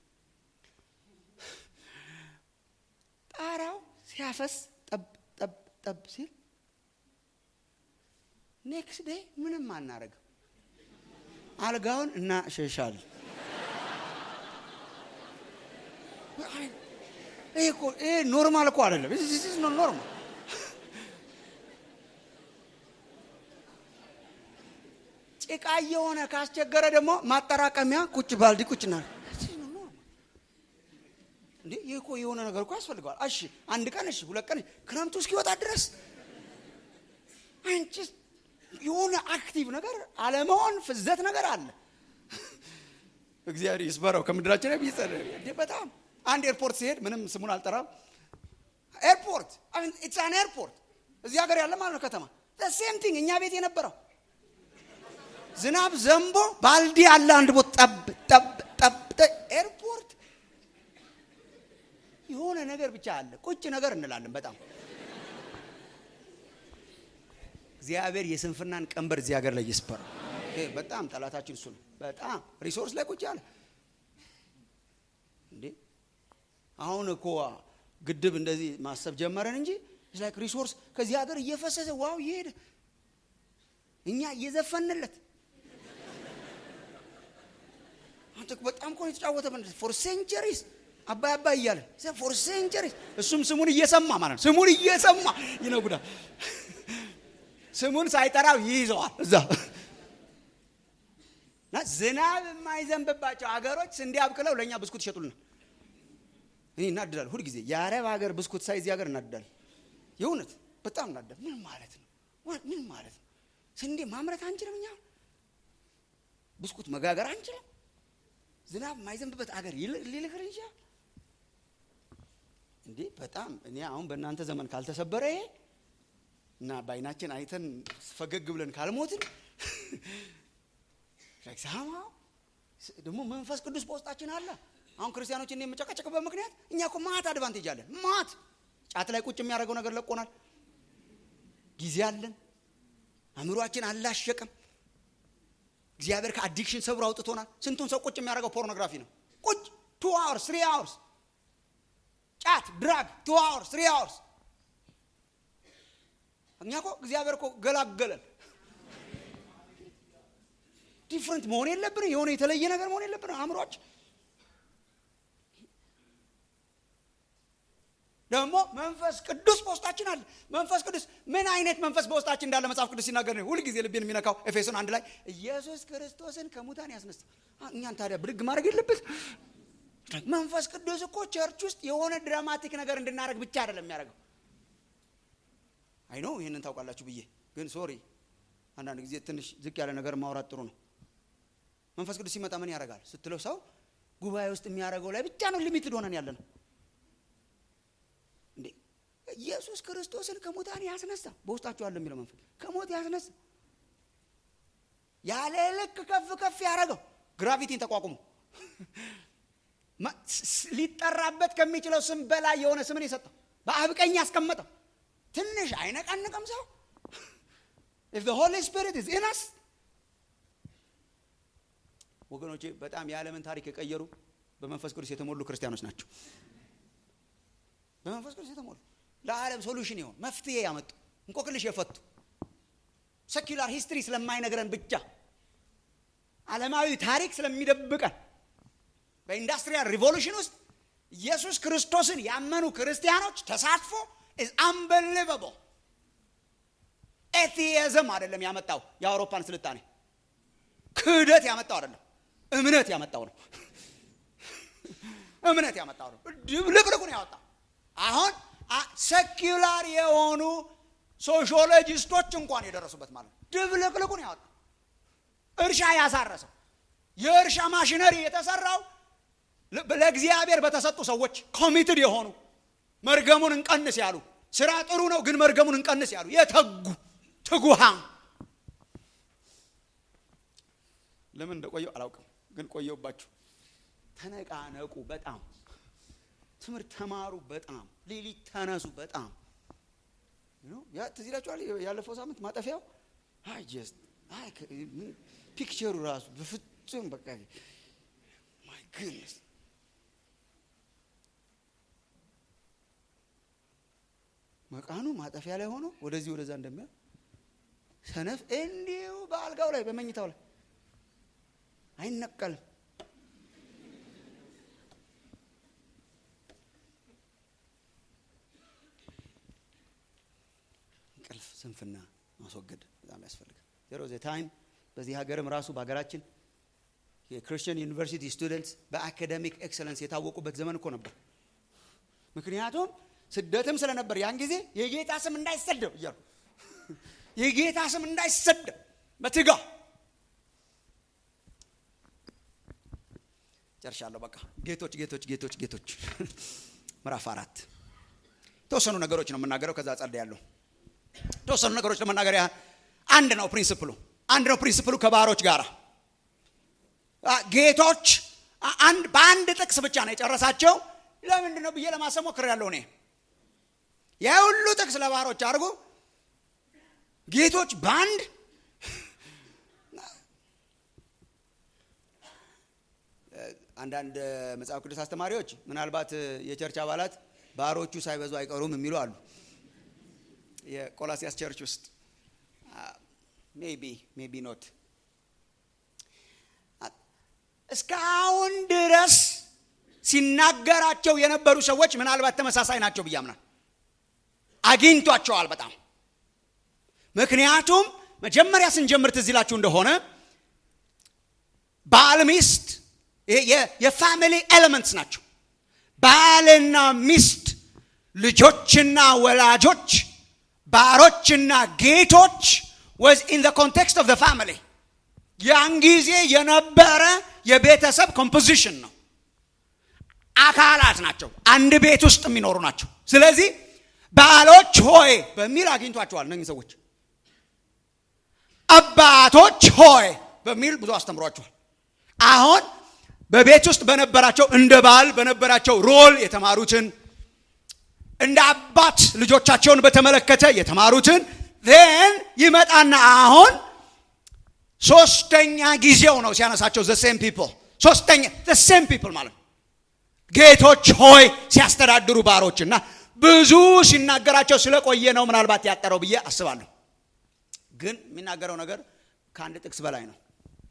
ጣራው ሲያፈስ ጠብ ጠብ ጠብ ሲል ኔክስት ዴይ ምንም አናረግም። አልጋውን እናሸሻል። ይሄ ኖርማል እኮ አይደለም። ኖርማል ጭቃ የሆነ ካስቸገረ ደግሞ ማጠራቀሚያ ቁጭ ባልዲ ቁጭ ና እንዴ ይህ እኮ የሆነ ነገር እኮ ያስፈልገዋል። እሺ አንድ ቀን እሺ ሁለት ቀን ክረምቱ እስኪወጣ ድረስ አንቺ የሆነ አክቲቭ ነገር አለመሆን ፍዘት ነገር አለ። እግዚአብሔር ይስበረው ከምድራችን ላይ ቢጸር በጣም አንድ ኤርፖርት ሲሄድ ምንም ስሙን አልጠራም። ኤርፖርት ኢትስ አን ኤርፖርት እዚህ ሀገር ያለ ማለት ነው ከተማ ሴም ቲንግ እኛ ቤት የነበረው ዝናብ ዘንቦ ባልዲ አለ አንድ ቦታ ጠብ ጠብ ጠብ ኤርፖርት የሆነ ነገር ብቻ አለ ቁጭ ነገር እንላለን በጣም እግዚአብሔር የስንፍናን ቀንበር እዚህ ሀገር ላይ ይስበር በጣም ጠላታችን እሱ ነው በጣም ሪሶርስ ላይ ቁጭ አለ እንዴ አሁን እኮ ግድብ እንደዚህ ማሰብ ጀመረን እንጂ ላይክ ሪሶርስ ከዚህ ሀገር እየፈሰሰ ዋው እየሄደ እኛ እየዘፈንለት አንተ በጣም እኮ የተጫወተ ፎር ሴንቸሪስ አባይ አባይ እያለ ፎር ሴንቸሪስ እሱም ስሙን እየሰማ ማለት ነው። ስሙን እየሰማ ይነጉዳል። ስሙን ሳይጠራው ይይዘዋል እዛ እና ዝናብ የማይዘንብባቸው ሀገሮች ስንዴ አብቅለው ለእኛ ብስኩት ይሸጡልናል። እኔ እናድዳለሁ ሁልጊዜ የአረብ ሀገር ብስኩት ሳይ እዚህ ሀገር እናድዳለሁ። የእውነት በጣም እናድዳለሁ። ምን ማለት ነው? ምን ማለት ነው? ስንዴ ማምረት አንችልም እኛ ብስኩት መጋገር አንችልም። ዝናብ የማይዘንብበት አገር ሊልክር ይችላል እንዴ? በጣም እኔ አሁን በእናንተ ዘመን ካልተሰበረ ይሄ እና በአይናችን አይተን ፈገግ ብለን ካልሞትን ሳማው ደግሞ መንፈስ ቅዱስ በውስጣችን አለ። አሁን ክርስቲያኖችን የምጨቀጨቅበት ምክንያት እኛ እኮ ማት አድቫንቴጅ አለን። ማት ጫት ላይ ቁጭ የሚያደርገው ነገር ለቆናል። ጊዜ አለን። አእምሯችን አላሸቀም። እግዚአብሔር ከአዲክሽን ሰብሮ አውጥቶናል። ስንቱን ሰው ቁጭ የሚያደርገው ፖርኖግራፊ ነው። ቁጭ ቱ አወርስ ትሪ አወርስ ጫት፣ ድራግ ቱ አወርስ ትሪ አወርስ። እኛ እኮ እግዚአብሔር እኮ ገላገለን። ዲፍረንት መሆን የለብን የሆነ የተለየ ነገር መሆን የለብን አእምሯች ደግሞ መንፈስ ቅዱስ በውስጣችን አለ። መንፈስ ቅዱስ ምን አይነት መንፈስ በውስጣችን እንዳለ መጽሐፍ ቅዱስ ሲናገር ነው ሁልጊዜ ልቤን የሚነካው ኤፌሶን አንድ ላይ ኢየሱስ ክርስቶስን ከሙታን ያስነሳ። እኛን ታዲያ ብድግ ማድረግ የለበት። መንፈስ ቅዱስ እኮ ቸርች ውስጥ የሆነ ድራማቲክ ነገር እንድናደርግ ብቻ አይደለም የሚያደርገው። አይ ነው ይህንን ታውቃላችሁ ብዬ ግን ሶሪ፣ አንዳንድ ጊዜ ትንሽ ዝቅ ያለ ነገር ማውራት ጥሩ ነው። መንፈስ ቅዱስ ሲመጣ ምን ያደርጋል ስትለው ሰው ጉባኤ ውስጥ የሚያደርገው ላይ ብቻ ነው ሊሚትድ ሆነን ያለ ነው። እንዴ ኢየሱስ ክርስቶስን ከሙታን ያስነሳ በውስጣችሁ አለ የሚለው መንፈስ ከሞት ያስነሳ ያለ ልክ ከፍ ከፍ ያደረገው ግራቪቲን ተቋቁሞ ሊጠራበት ከሚችለው ስም በላይ የሆነ ስምን የሰጠው በአብ ቀኝ ያስቀመጠው ትንሽ አይነቃንቅም ሰው ኢፍ ዘ ሆሊ ስፒሪት ኢዝ ኢን አስ ወገኖቼ በጣም የዓለምን ታሪክ የቀየሩ በመንፈስ ቅዱስ የተሞሉ ክርስቲያኖች ናቸው። በመንፈስ ቅዱስ የተሞሉ ለዓለም ሶሉሽን የሆኑ መፍትሄ ያመጡ እንቆቅልሽ የፈቱ ሰኪላር ሂስትሪ ስለማይነግረን ብቻ ዓለማዊ ታሪክ ስለሚደብቀን በኢንዱስትሪያል ሪቮሉሽን ውስጥ ኢየሱስ ክርስቶስን ያመኑ ክርስቲያኖች ተሳትፎ ኢዝ አንበሊቨብል ኤቲየዝም አይደለም ያመጣው የአውሮፓን ስልጣኔ ክህደት ያመጣው አይደለም እምነት ያመጣው ነው እምነት ያመጣው ነው ድብልቅልቁን ያወጣው አሁን ሰኪላር የሆኑ ሶሺዮሎጂስቶች እንኳን የደረሱበት ማለት ነው ድብልቅልቁን ያወጣው እርሻ ያሳረሰው የእርሻ ማሽነሪ የተሰራው ለእግዚአብሔር በተሰጡ ሰዎች ኮሚትድ የሆኑ መርገሙን እንቀንስ ያሉ ስራ ጥሩ ነው ግን መርገሙን እንቀንስ ያሉ የተጉ ትጉሃን ለምን እንደቆየው አላውቅም ግን ቆየውባችሁ ተነቃነቁ በጣም ትምህርት ተማሩ በጣም ሌሊት ተነሱ በጣም ትዝ ይላችኋል ያለፈው ሳምንት ማጠፊያው አይ ጀስት ፒክቸሩ ራሱ በፍጹም በቃ ማይ ግድነስ መቃኑ ማጠፊያ ላይ ሆኖ ወደዚህ ወደዛ እንደሚያ ሰነፍ እንዲሁ በአልጋው ላይ በመኝታው ላይ አይነቀልም እንቅልፍ ስንፍና ማስወገድ በጣም ያስፈልጋል ዜሮ ዘ ታይም በዚህ ሀገርም ራሱ በሀገራችን የክርስቲያን ዩኒቨርሲቲ ስቱደንትስ በአካደሚክ ኤክሰለንስ የታወቁበት ዘመን እኮ ነበር ምክንያቱም ስደትም ስለነበር ያን ጊዜ የጌታ ስም እንዳይሰደብ እያሉ የጌታ ስም እንዳይሰደብ በትጋ ጨርሻለሁ በቃ ጌቶች ጌቶች ጌቶች ጌቶች ምዕራፍ አራት የተወሰኑ ነገሮች ነው የምናገረው ከዛ ጸልድ ያለሁ የተወሰኑ ነገሮች ለመናገር ያህል አንድ ነው ፕሪንስፕሉ አንድ ነው ፕሪንስፕሉ ከባሮች ጋር ጌቶች በአንድ ጥቅስ ብቻ ነው የጨረሳቸው ለምንድን ነው ብዬ ለማሰብ ሞክሬያለሁ እኔ የሁሉ ጥቅስ ለባሮች አድርጎ ጌቶች በአንድ አንዳንድ መጽሐፍ ቅዱስ አስተማሪዎች ምናልባት የቸርች አባላት ባሮቹ ሳይበዙ አይቀሩም የሚሉ አሉ የቆላሲያስ ቸርች ውስጥ ሜቢ ሜቢ ኖት እስካሁን ድረስ ሲናገራቸው የነበሩ ሰዎች ምናልባት ተመሳሳይ ናቸው ብዬ አምናል አግኝቷቸዋል በጣም ምክንያቱም መጀመሪያ ስንጀምር ትዝ ይላችሁ እንደሆነ ባል ሚስት የፋሚሊ ኤሌመንትስ ናቸው ባልና ሚስት ልጆችና ወላጆች ባሮችና ጌቶች ወዝ ኢን ኮንቴክስት ኦፍ ፋሚሊ ያን ጊዜ የነበረ የቤተሰብ ኮምፖዚሽን ነው አካላት ናቸው አንድ ቤት ውስጥ የሚኖሩ ናቸው ስለዚህ ባሎች ሆይ በሚል አግኝቷቸዋል እነኝህ ሰዎች አባቶች ሆይ በሚል ብዙ አስተምሯቸዋል አሁን በቤት ውስጥ በነበራቸው እንደ ባል በነበራቸው ሮል የተማሩትን እንደ አባት ልጆቻቸውን በተመለከተ የተማሩትን ን ይመጣና አሁን ሶስተኛ ጊዜው ነው ሲያነሳቸው ዘሴም ፒፕል ሶስተኛ ዘሴም ፒፕል ማለት ነው ጌቶች ሆይ ሲያስተዳድሩ ባሮች እና ብዙ ሲናገራቸው ስለቆየ ነው ምናልባት ያጠረው ብዬ አስባለሁ ግን የሚናገረው ነገር ከአንድ ጥቅስ በላይ ነው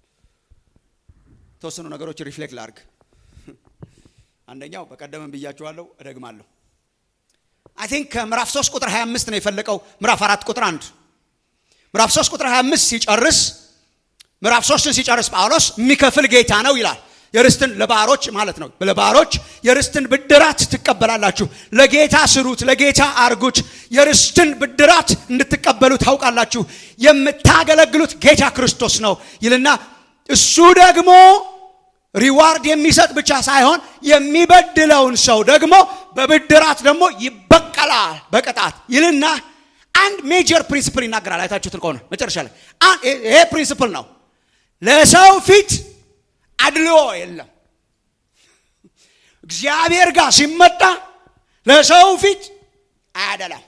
የተወሰኑ ነገሮች ሪፍሌክት ላርግ አንደኛው በቀደምም ብያችኋለሁ እደግማለሁ አይ ቲንክ ከምዕራፍ 3 ቁጥር 25 ነው የፈለቀው ምዕራፍ 4 ቁጥር 1 ምዕራፍ 3 ቁጥር 25 ሲጨርስ ምዕራፍ 3ን ሲጨርስ ጳውሎስ የሚከፍል ጌታ ነው ይላል የርስትን ለባሮች ማለት ነው ለባሮች የርስትን ብድራት ትቀበላላችሁ ለጌታ ስሩት ለጌታ አርጉት የርስትን ብድራት እንድትቀበሉ ታውቃላችሁ የምታገለግሉት ጌታ ክርስቶስ ነው ይልና እሱ ደግሞ ሪዋርድ የሚሰጥ ብቻ ሳይሆን የሚበድለውን ሰው ደግሞ በብድራት ደግሞ ይበቀላል በቅጣት ይልና አንድ ሜጀር ፕሪንስፕል ይናገራል አይታችሁትን ከሆነ መጨረሻ ላይ ይሄ ፕሪንስፕል ነው ለሰው ፊት አድልዎ የለም እግዚአብሔር ጋር ሲመጣ ለሰው ፊት አያደላም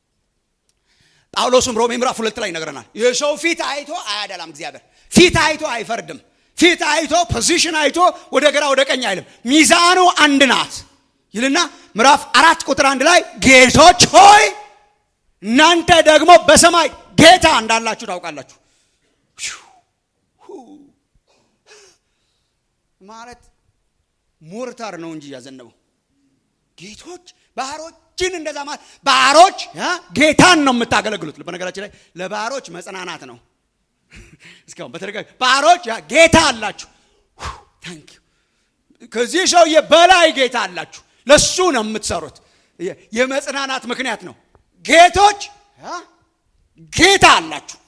ጳውሎስም ሮሜ ምዕራፍ ሁለት ላይ ይነግረናል የሰው ፊት አይቶ አያደላም እግዚአብሔር ፊት አይቶ አይፈርድም ፊት አይቶ ፖዚሽን አይቶ ወደ ግራ ወደ ቀኝ አይልም ሚዛኑ አንድ ናት ይልና ምዕራፍ አራት ቁጥር አንድ ላይ ጌቶች ሆይ እናንተ ደግሞ በሰማይ ጌታ እንዳላችሁ ታውቃላችሁ። ማለት ሞርታር ነው እንጂ ያዘነበው ጌቶች ባህሮችን እንደዛ ማለት ባህሮች ጌታን ነው የምታገለግሉት። በነገራችን ላይ ለባህሮች መጽናናት ነው። እስካሁን በተደጋጋሚ ባህሮች ጌታ አላችሁ። ታንክ ከዚህ ሰውዬ በላይ ጌታ አላችሁ። ለሱ ነው የምትሰሩት። የመጽናናት ምክንያት ነው። ጌቶች ጌታ አላችሁ።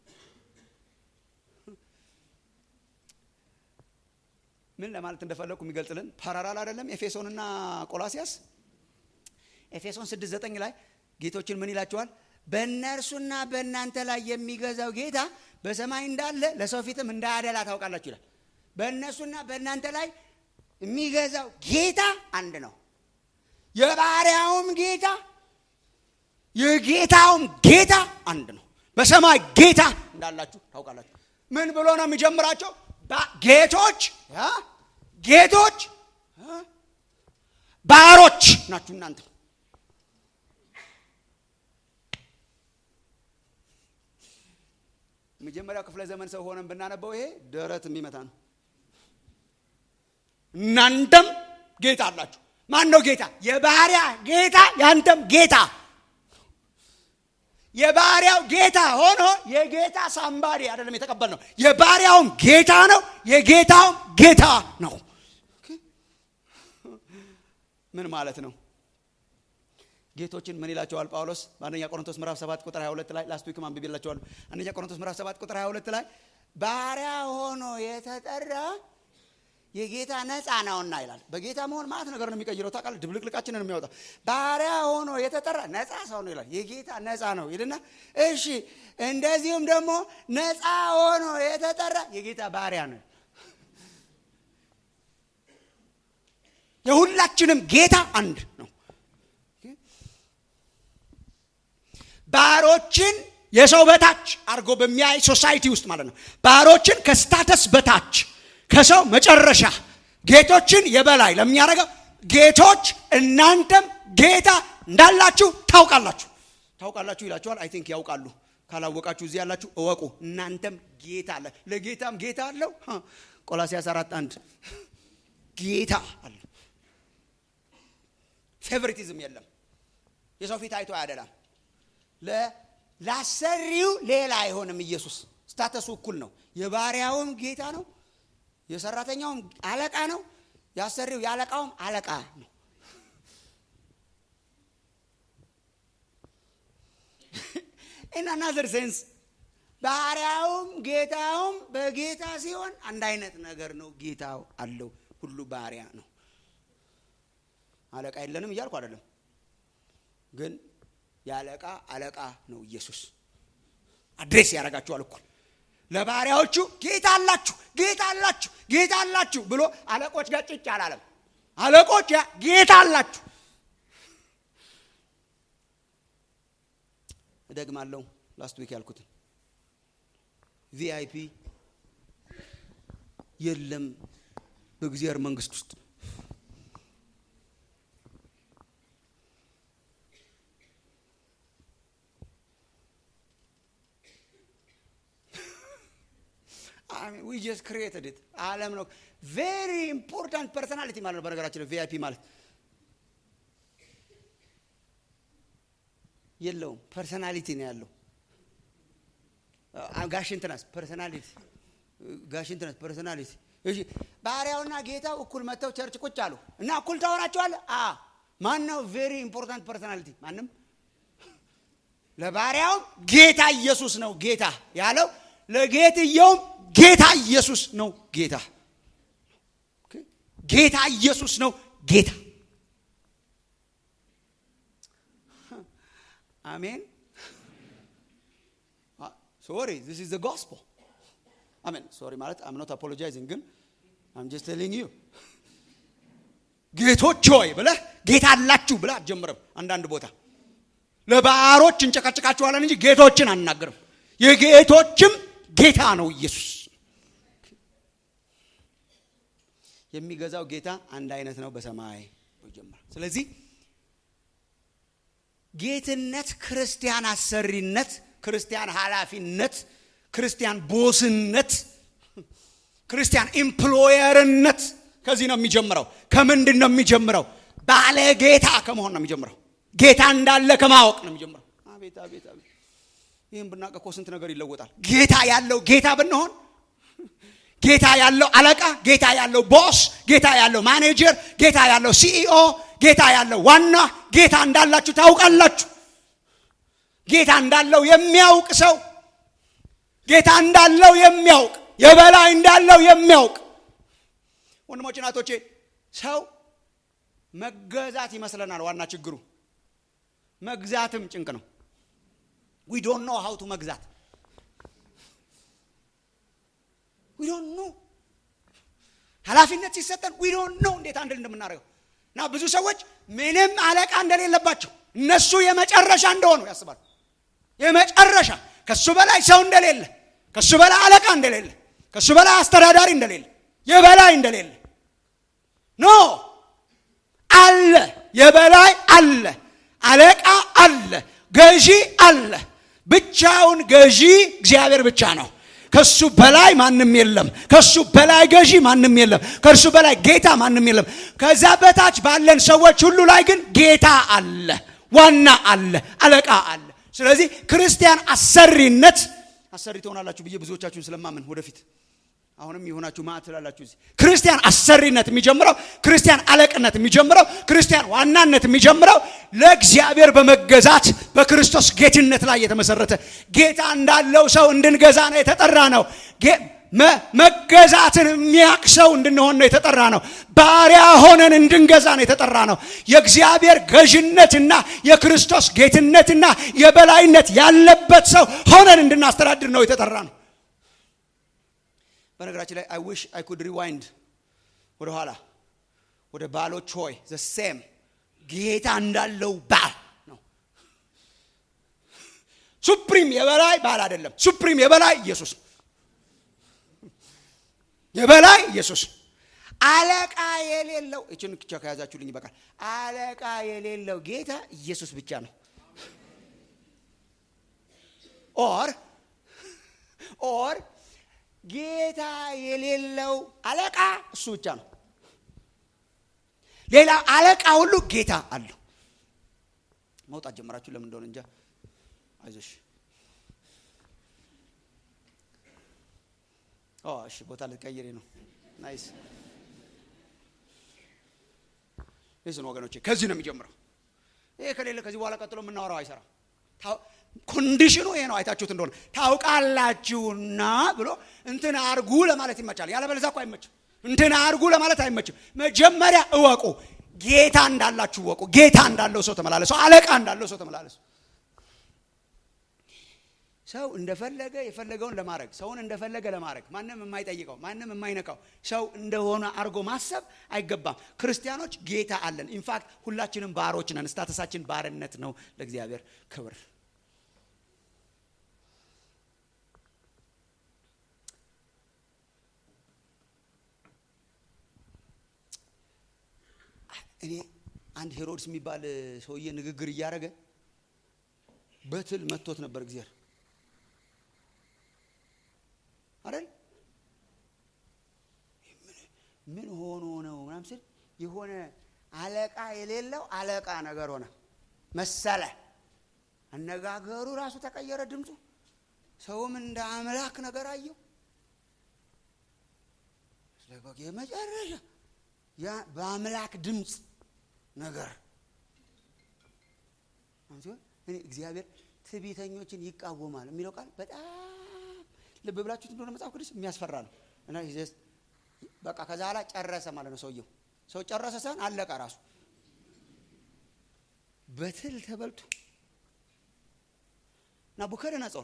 ምን ለማለት እንደፈለግኩ የሚገልጽልን ፓራራል አይደለም። ኤፌሶንና ቆላሲያስ ኤፌሶን 6፥9 ላይ ጌቶችን ምን ይላቸዋል? በእነርሱና በእናንተ ላይ የሚገዛው ጌታ በሰማይ እንዳለ ለሰው ፊትም እንዳያደላ ታውቃላችሁ ይላል። በእነሱና በእናንተ ላይ የሚገዛው ጌታ አንድ ነው። የባሪያውም ጌታ የጌታውም ጌታ አንድ ነው። በሰማይ ጌታ እንዳላችሁ ታውቃላችሁ። ምን ብሎ ነው የሚጀምራቸው? ጌቶች ጌቶች ባሮች ናችሁ እናንተ። መጀመሪያው ክፍለ ዘመን ሰው ሆነን ብናነበው ይሄ ደረት የሚመታ ነው። እናንተም ጌታ አላችሁ። ማን ነው ጌታ? የባሪያ ጌታ፣ ያንተም ጌታ። የባሪያው ጌታ ሆኖ የጌታ ሳምባሪ አይደለም የተቀበል ነው። የባሪያውም ጌታ ነው፣ የጌታውም ጌታ ነው። ምን ማለት ነው? ጌቶችን ምን ይላቸዋል ጳውሎስ በአንደኛ ቆሮንቶስ ምዕራፍ 7 ቁጥር 22 ላይ ላስት ዊክም አንብቤላቸዋለሁ። አንደኛ ቆሮንቶስ ምዕራፍ 7 ቁጥር 22 ላይ ባሪያ ሆኖ የተጠራ የጌታ ነፃ ነውና ይላል። በጌታ መሆን ማለት ነገር ነው የሚቀይረው። ታውቃለህ፣ ድብልቅልቃችንን የሚያወጣው ባሪያ ሆኖ የተጠራ ነፃ ሰው ነው ይላል። የጌታ ነፃ ነው ይልና፣ እሺ እንደዚሁም ደግሞ ነፃ ሆኖ የተጠራ የጌታ ባሪያ ነው። የሁላችንም ጌታ አንድ ነው። ባሮችን የሰው በታች አድርጎ በሚያይ ሶሳይቲ ውስጥ ማለት ነው። ባሮችን ከስታተስ በታች ከሰው መጨረሻ ጌቶችን የበላይ ለሚያደርገው ጌቶች እናንተም ጌታ እንዳላችሁ ታውቃላችሁ ታውቃላችሁ ይላችኋል። አይ ቲንክ ያውቃሉ። ካላወቃችሁ እዚህ ያላችሁ እወቁ። እናንተም ጌታ አለ። ለጌታም ጌታ አለው። ቆላሲያስ አራት አንድ ጌታ አለ። ፌቨሪቲዝም የለም። የሰው ፊት አይቶ አያደላም። ላሰሪው ሌላ አይሆንም። ኢየሱስ ስታተሱ እኩል ነው። የባሪያውም ጌታ ነው። የሰራተኛውም አለቃ ነው። ያሰሪው የአለቃውም አለቃ ነው። ኢን አናዘር ሴንስ ባሪያውም ጌታውም በጌታ ሲሆን አንድ አይነት ነገር ነው። ጌታው አለው፣ ሁሉ ባሪያ ነው። አለቃ የለንም እያልኩ አይደለም፣ ግን የአለቃ አለቃ ነው ኢየሱስ። አድሬስ ያደርጋችኋል እኩል ለባሪያዎቹ ጌታ አላችሁ ጌታ አላችሁ ጌታ አላችሁ ብሎ አለቆች ጋር ጭጭ አላለም። አለቆች ጌታ አላችሁ። እደግማለሁ ላስት ዊክ ያልኩትን ቪአይፒ የለም በእግዚአብሔር መንግስት ውስጥ ዊ ጀስት ክሪኤትድ ኢት ዓለም ነው። ቬሪ ኢምፖርታንት ፐርሰናሊቲ ማለት ነው። በነገራችን ቪአይፒ ማለት የለውም፣ ፐርሰናሊቲ ነው ያለው። ጋሽ እንትናስ ፐርሰናሊቲ፣ ጋሽ እንትናስ ፐርሰናሊቲ። እሺ ባሪያውና ጌታው እኩል መጥተው ቸርች ቁጭ አሉ እና እኩል ታወራቸዋለህ። አ ማን ነው ቬሪ ኢምፖርታንት ፐርሰናሊቲ? ማንም። ለባሪያውም ጌታ ኢየሱስ ነው ጌታ ያለው ለጌትየውም ጌታ ኢየሱስ ነው ጌታ። ጌታ ኢየሱስ ነው ጌታ። አሜን። ሶሪ ዚስ ኢዝ ዘ ጎስፔል አሜን። ሶሪ ማለት አም ኖት አፖሎጃይዚንግ ግን አም ጀስት ቴሊንግ ዩ ጌቶች ሆይ ብለህ ጌታ አላችሁ ብለህ አትጀምርም። አንዳንድ ቦታ ለባሮች እንጨቀጭቃችኋለን እንጂ ጌቶችን አናገርም። የጌቶችም ጌታ ነው ኢየሱስ። የሚገዛው ጌታ አንድ አይነት ነው በሰማይ ይጀምራል። ስለዚህ ጌትነት፣ ክርስቲያን አሰሪነት፣ ክርስቲያን ኃላፊነት፣ ክርስቲያን ቦስነት፣ ክርስቲያን ኢምፕሎየርነት ከዚህ ነው የሚጀምረው። ከምንድን ነው የሚጀምረው? ባለ ጌታ ከመሆን ነው የሚጀምረው። ጌታ እንዳለ ከማወቅ ነው የሚጀምረው። አቤት አቤት አቤት! ይህም ብናውቅ እኮ ስንት ነገር ይለወጣል። ጌታ ያለው ጌታ ብንሆን ጌታ ያለው አለቃ፣ ጌታ ያለው ቦስ፣ ጌታ ያለው ማኔጀር፣ ጌታ ያለው ሲኢኦ፣ ጌታ ያለው ዋና ጌታ እንዳላችሁ ታውቃላችሁ። ጌታ እንዳለው የሚያውቅ ሰው ጌታ እንዳለው የሚያውቅ የበላይ እንዳለው የሚያውቅ ወንድሞች እናቶቼ፣ ሰው መገዛት ይመስለናል። ዋና ችግሩ መግዛትም ጭንቅ ነው። ዊ ዶንት ኖ ሀው ቱ መግዛት ዊ ዶንት ኖ ኃላፊነት ሲሰጠን ዊ ዶንት ኖ እንዴት አንድል እንደምናደርገው እና ብዙ ሰዎች ምንም አለቃ እንደሌለባቸው እነሱ የመጨረሻ እንደሆኑ ያስባሉ። የመጨረሻ ከሱ በላይ ሰው እንደሌለ፣ ከሱ በላይ አለቃ እንደሌለ፣ ከሱ በላይ አስተዳዳሪ እንደሌለ፣ የበላይ እንደሌለ ኖ አለ። የበላይ አለ፣ አለቃ አለ፣ ገዢ አለ። ብቻውን ገዢ እግዚአብሔር ብቻ ነው። ከሱ በላይ ማንም የለም። ከሱ በላይ ገዢ ማንም የለም። ከእርሱ በላይ ጌታ ማንም የለም። ከዛ በታች ባለን ሰዎች ሁሉ ላይ ግን ጌታ አለ፣ ዋና አለ፣ አለቃ አለ። ስለዚህ ክርስቲያን አሰሪነት አሰሪ ትሆናላችሁ ብዬ ብዙዎቻችሁን ስለማምን ወደፊት አሁንም የሆናችሁ ማዕት ትላላችሁ። እዚህ ክርስቲያን አሰሪነት የሚጀምረው ክርስቲያን አለቅነት የሚጀምረው ክርስቲያን ዋናነት የሚጀምረው ለእግዚአብሔር በመገዛት በክርስቶስ ጌትነት ላይ የተመሰረተ ጌታ እንዳለው ሰው እንድንገዛ ነው የተጠራ ነው። መገዛትን የሚያቅ ሰው እንድንሆን ነው የተጠራ ነው። ባሪያ ሆነን እንድንገዛ ነው የተጠራ ነው። የእግዚአብሔር ገዥነትና የክርስቶስ ጌትነትና የበላይነት ያለበት ሰው ሆነን እንድናስተዳድር ነው የተጠራ ነው። በነገራችን ላይ አይ ዊሽ አይ ኩድ ሪዋይንድ ወደ ኋላ ወደ ባሎች ሆይ ዘ ሴም ጌታ እንዳለው ባል ነው። ሱፕሪም የበላይ ባል አይደለም። ሱፕሪም የበላይ ኢየሱስ የበላይ ኢየሱስ አለቃ የሌለው እችን ብቻ ከያዛችሁልኝ ይበቃል። አለቃ የሌለው ጌታ ኢየሱስ ብቻ ነው። ኦር ኦር ጌታ የሌለው አለቃ እሱ ብቻ ነው። ሌላ አለቃ ሁሉ ጌታ አለው። መውጣት ጀመራችሁ። ለምን እንደሆነ እንጃ። አይዞሽ። እሺ፣ ቦታ ልትቀይሬ ነው። ናይስ ይስን ወገኖቼ፣ ከዚህ ነው የሚጀምረው። ይሄ ከሌለ ከዚህ በኋላ ቀጥሎ የምናወራው አይሰራም። ኮንዲሽኑ ይሄ ነው። አይታችሁት እንደሆነ ታውቃላችሁና ብሎ እንትን አርጉ ለማለት ይመቻል። ያለበለዚያ እኮ አይመችም። እንትን አርጉ ለማለት አይመችም። መጀመሪያ እወቁ፣ ጌታ እንዳላችሁ እወቁ። ጌታ እንዳለው ሰው ተመላለሱ። አለቃ እንዳለው ሰው ተመላለሱ። ሰው እንደፈለገ የፈለገውን ለማድረግ ሰውን እንደፈለገ ለማድረግ ማንም የማይጠይቀው ማንም የማይነካው ሰው እንደሆነ አድርጎ ማሰብ አይገባም። ክርስቲያኖች ጌታ አለን። ኢንፋክት ሁላችንም ባሮች ነን። ስታተሳችን ባርነት ነው ለእግዚአብሔር ክብር። እኔ አንድ ሄሮድስ የሚባል ሰውዬ ንግግር እያደረገ በትል መቶት ነበር እግዚአብሔር አይደል? ምን ሆኖ ነው ምናምን ስል የሆነ አለቃ የሌለው አለቃ ነገር ሆነ መሰለ። አነጋገሩ ራሱ ተቀየረ፣ ድምፁ ሰውም እንደ አምላክ ነገር አየው። የመጨረሻ በአምላክ ድምፅ ነገር እኔ እግዚአብሔር ትዕቢተኞችን ይቃወማል የሚለው ቃል በጣም ልብ ብላችሁት እንደሆነ መጽሐፍ ቅዱስ የሚያስፈራ ነው እና በቃ ከዛ ኋላ ጨረሰ ማለት ነው። ሰውየው ሰው ጨረሰ ሳይሆን አለቀ ራሱ በትል ተበልቶ ናቡከደነጾር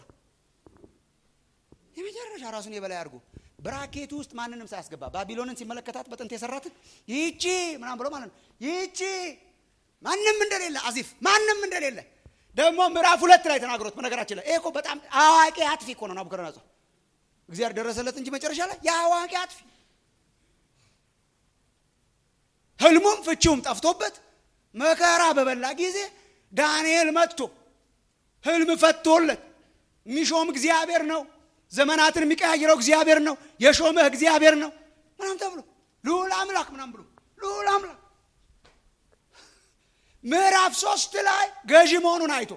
የመጨረሻ ራሱን የበላይ አድርጎ ብራኬቱ ውስጥ ማንንም ሳያስገባ ባቢሎንን ሲመለከታት በጥንት የሰራትን ይቺ ምናም ብሎ ማለት ነው። ይቺ ማንም እንደሌለ አዚፍ ማንም እንደሌለ ደግሞ ምዕራፍ ሁለት ላይ ተናግሮት። በነገራችን ላይ ይሄ እኮ በጣም አዋቂ አጥፊ እኮ ነው ናቡከደነጾር። እግዚአብሔር ደረሰለት እንጂ መጨረሻ ላይ የአዋቂ አጥፊ ህልሙም ፍቺውም ጠፍቶበት መከራ በበላ ጊዜ ዳንኤል መጥቶ ህልም ፈቶለት የሚሾም እግዚአብሔር ነው ዘመናትን የሚቀያይረው እግዚአብሔር ነው የሾመህ እግዚአብሔር ነው ምናም ተብሎ ልዑል አምላክ ምናም ብሎ ልዑል አምላክ ምዕራፍ ሶስት ላይ ገዢ መሆኑን አይቶ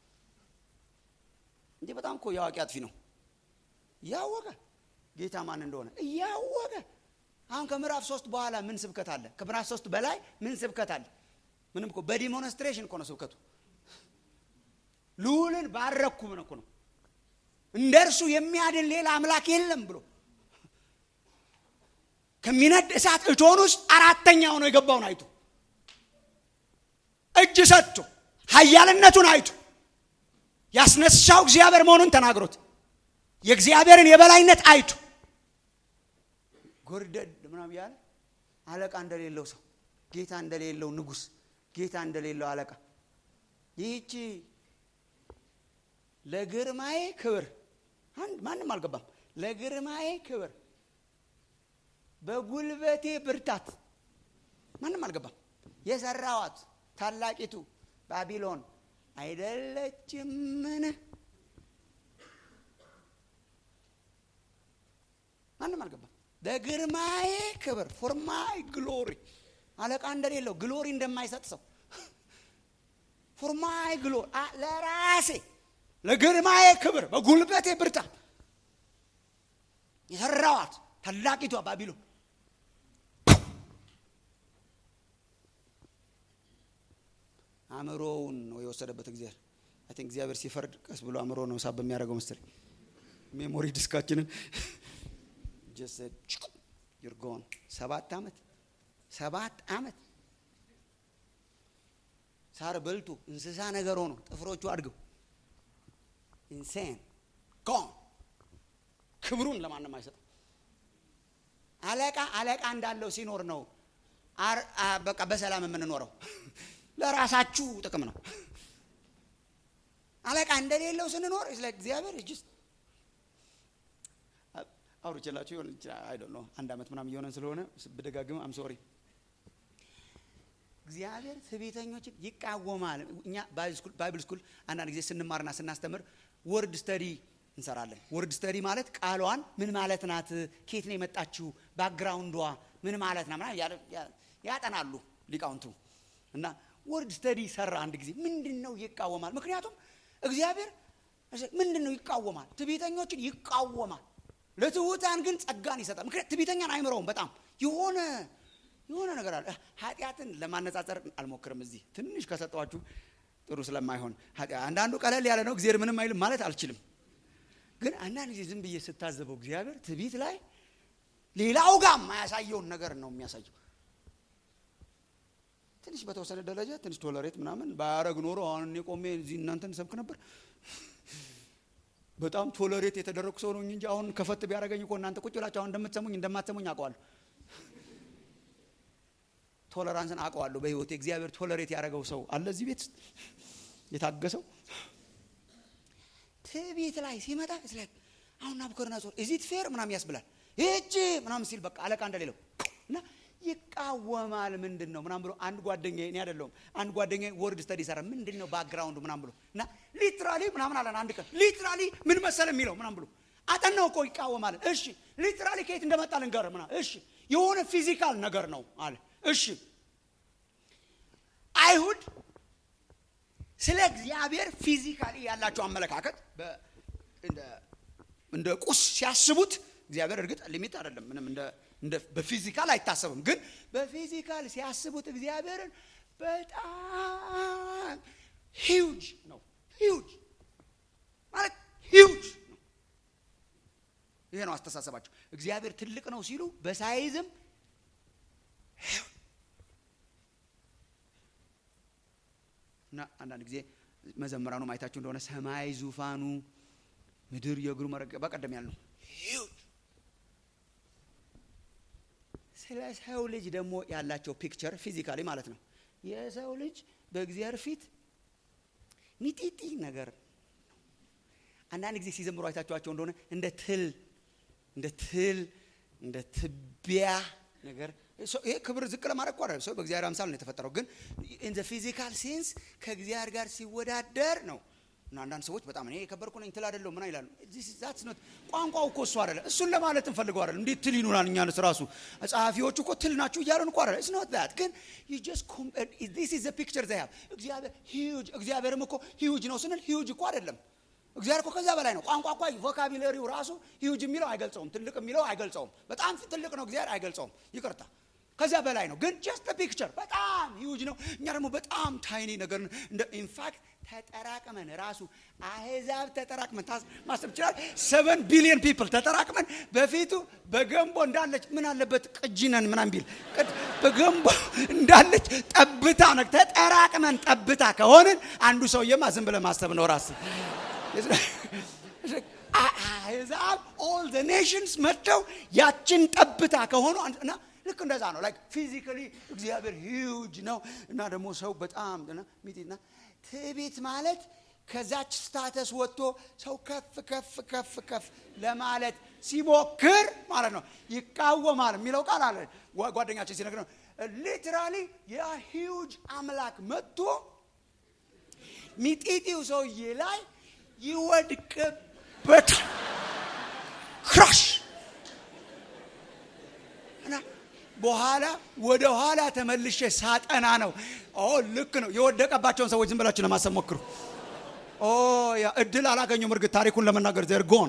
እንጂ በጣም እኮ የአዋቂ አጥፊ ነው እያወቀ ጌታ ማን እንደሆነ እያወቀ አሁን ከምዕራፍ ሶስት በኋላ ምን ስብከት አለ ከምዕራፍ ሶስት በላይ ምን ስብከት አለ ምንም እኮ በዲሞንስትሬሽን እኮ ነው ስብከቱ ልዑልን ባረኩ ምን እኮ ነው እንደ እርሱ የሚያድን ሌላ አምላክ የለም ብሎ ከሚነድ እሳት እቶን ውስጥ አራተኛ ሆኖ የገባውን አይቶ እጅ ሰጥቶ ሀያልነቱን አይቶ ያስነሳው እግዚአብሔር መሆኑን ተናግሮት የእግዚአብሔርን የበላይነት አይቶ ጎርደድ ምናም ያለ አለቃ እንደሌለው ሰው ጌታ እንደሌለው ንጉስ ጌታ እንደሌለው አለቃ ይህቺ ለግርማዬ ክብር አንድ ማንም አልገባም ለግርማዬ ክብር በጉልበቴ ብርታት ማንም አልገባም የሰራዋት ታላቂቱ ባቢሎን አይደለችምን ማንም አልገባም ለግርማዬ ክብር ፎርማይ ግሎሪ አለቃ እንደሌለው ግሎሪ እንደማይሰጥ ሰው ፎርማይ ግሎሪ ለራሴ ለግርማዬ ክብር በጉልበቴ ብርታት የሰራዋት ታላቂቷ ባቢሎን አእምሮውን ነው የወሰደበት እግዚአብሔር አይ ቲንክ እግዚአብሔር ሲፈርድ ቀስ ብሎ አእምሮ ነው ሳብ በሚያደርገው መሰለኝ ሜሞሪ ዲስካችንን ይርጎን ሰባት ዓመት ሰባት ዓመት ሳር በልቶ እንስሳ ነገር ሆኖ ጥፍሮቹ አድገው ኢንሴን ጎን ክብሩን ለማንም አይሰጥም አለቃ አለቃ እንዳለው ሲኖር ነው በቃ በሰላም የምንኖረው ለራሳችሁ ጥቅም ነው አለቃ እንደሌለው ስንኖር ስለ እግዚአብሔር እጅስ አውርቼላችሁ ሆን አይ ነው አንድ ዓመት ምናም እየሆነን ስለሆነ ብደጋግም አም ሶሪ እግዚአብሔር ትዕቢተኞችን ይቃወማል እኛ ባይብል ስኩል አንዳንድ ጊዜ ስንማርና ስናስተምር ወርድ ስተዲ እንሰራለን ወርድ ስተዲ ማለት ቃሏን ምን ማለት ናት ኬት ነው የመጣችው ባክግራውንዷ ምን ማለት ና ያጠናሉ ሊቃውንቱ እና ወርድ ስተዲ ሰራ አንድ ጊዜ ምንድን ነው ይቃወማል ምክንያቱም እግዚአብሔር ምንድን ነው ይቃወማል ትዕቢተኞችን ይቃወማል ለትሑታን ግን ጸጋን ይሰጣል ምክንያት ትዕቢተኛን አይምረውም በጣም የሆነ የሆነ ነገር አለ ኃጢአትን ለማነጻጸር አልሞክርም እዚህ ትንሽ ከሰጠዋችሁ ጥሩ ስለማይሆን አንዳንዱ ቀለል ያለ ነው እግዚአብሔር ምንም አይልም ማለት አልችልም ግን አንዳንድ ጊዜ ዝም ብዬ ስታዘበው እግዚአብሔር ትቢት ላይ ሌላው ጋር የማያሳየውን ነገር ነው የሚያሳየው ትንሽ በተወሰነ ደረጃ ትንሽ ቶለሬት ምናምን ባያረግ ኖሮ አሁን እኔ ቆሜ እዚህ እናንተን ሰብክ ነበር በጣም ቶለሬት የተደረጉ ሰው ነው እንጂ አሁን ከፈት ቢያደረገኝ እኮ እናንተ ቁጭ ብላችሁ አሁን እንደምትሰሙኝ እንደማትሰሙኝ አውቀዋለሁ ቶለራንስን አውቀዋለሁ በህይወት እግዚአብሔር ቶለሬት ያደረገው ሰው አለ እዚህ ቤት የታገሰው ትዕቢት ላይ ሲመጣ ስላይ አሁን ናቡከደነጾር እዚት ፌር ምናም ያስብላል ይህቺ ምናም ሲል በቃ አለቃ እንደሌለው እና ይቃወማል ምንድን ነው ምናም ብሎ አንድ ጓደኛ እኔ አይደለሁም አንድ ጓደኛ ወርድ ስተዲ ሰራ ምንድን ነው ባክግራውንዱ ምናም ብሎ እና ሊትራሊ ምናምን አለን አንድ ቀን ሊትራሊ ምን መሰለ የሚለው ምናም ብሎ አጠናው እኮ ይቃወማል እሺ ሊትራሊ ከየት እንደመጣ ልንገር ምና እሺ የሆነ ፊዚካል ነገር ነው አለ እሺ አይሁድ ስለ እግዚአብሔር ፊዚካሊ ያላቸው አመለካከት እንደ ቁስ ሲያስቡት እግዚአብሔር እርግጥ ሊሚት አይደለም ምንም እንደ በፊዚካል አይታሰብም ግን በፊዚካል ሲያስቡት እግዚአብሔርን በጣም ሂውጅ ነው ሂውጅ ማለት ሂውጅ ነው ይሄ ነው አስተሳሰባቸው እግዚአብሔር ትልቅ ነው ሲሉ በሳይዝም እና አንዳንድ ጊዜ መዘምራኑ ማየታችሁ እንደሆነ ሰማይ ዙፋኑ ምድር የእግሩ መረገ በቀደም ያልነው ስለ ሰው ልጅ ደግሞ ያላቸው ፒክቸር ፊዚካሊ ማለት ነው የሰው ልጅ በእግዚአብሔር ፊት ሚጢጢ ነገር አንዳንድ ጊዜ ሲዘምሩ አይታችኋቸው እንደሆነ እንደ ትል እንደ ትል እንደ ትቢያ ነገር ይሄ ክብር ዝቅ ለማድረግ እኮ አይደለም። ሰው በእግዚአብሔር አምሳል ነው የተፈጠረው። ግን ኢን ዘ ፊዚካል ሴንስ ከእግዚአብሔር ጋር ሲወዳደር ነው። እና አንዳንድ ሰዎች በጣም እኔ የከበርኩ ነኝ ትል አይደለሁ ምን ይላሉ። ቋንቋው እኮ እሱ አይደለም። እሱን ለማለት እንፈልገው አይደለም። እንዴት ትል ይሉናል እኛንስ ራሱ ጸሐፊዎቹ እኮ ትል ናችሁ እያለን እኮ አይደለም። ኢትስ ኖት ዛት ግን ዩ ጀስት ዲስ ኢዝ ዘ ፒክቸር ዘይ ሃቭ እግዚአብሔር ሂውጅ እግዚአብሔርም እኮ ሂውጅ ነው ስንል ሂውጅ እኮ አይደለም። እግዚአብሔር እኮ ከዛ በላይ ነው። ቋንቋ እኮ ቮካቢለሪው ራሱ ሂውጅ የሚለው አይገልጸውም። ትልቅ የሚለው አይገልጸውም። በጣም ትልቅ ነው እግዚአብሔር አይገልጸውም። ይቅርታ ከዛ በላይ ነው። ግን ጀስት ፒክቸር በጣም ሂውጅ ነው። እኛ ደግሞ በጣም ታይኒ ነገር እንደ ኢንፋክት ተጠራቅመን ራሱ አህዛብ ተጠራቅመን ማሰብ ይችላል። ሰቨን ቢሊዮን ፒፕል ተጠራቅመን በፊቱ በገንቦ እንዳለች ምን አለበት ቅጂነን ምናም ቢል በገንቦ እንዳለች ጠብታ ነው። ተጠራቅመን ጠብታ ከሆንን አንዱ ሰውዬማ ዝም ብለህ ማሰብ ነው ራስ አህዛብ ኦል ዘ ኔሽንስ መጥተው ያችን ጠብታ ከሆኑ እና ልክ እንደዛ ነው። ላይክ ፊዚካሊ እግዚአብሔር ሂውጅ ነው እና ደግሞ ሰው በጣም ሚጢና ትዕቢት ማለት ከዛች ስታተስ ወጥቶ ሰው ከፍ ከፍ ከፍ ከፍ ለማለት ሲሞክር ማለት ነው። ይቃወማል የሚለው ቃል አለ ጓደኛችን ሲነግር ነው። ሊትራሊ የሂውጅ አምላክ መጥቶ ሚጢጢው ሰውዬ ላይ ይወድቅበታል። ክራሽ እና በኋላ ወደ ኋላ ተመልሼ ሳጠና ነው። ኦ ልክ ነው። የወደቀባቸውን ሰዎች ዝም ብላችሁ ለማሰብ ሞክሩ። ኦ ያ እድል አላገኙም። እርግጥ ታሪኩን ለመናገር ዘር ጎን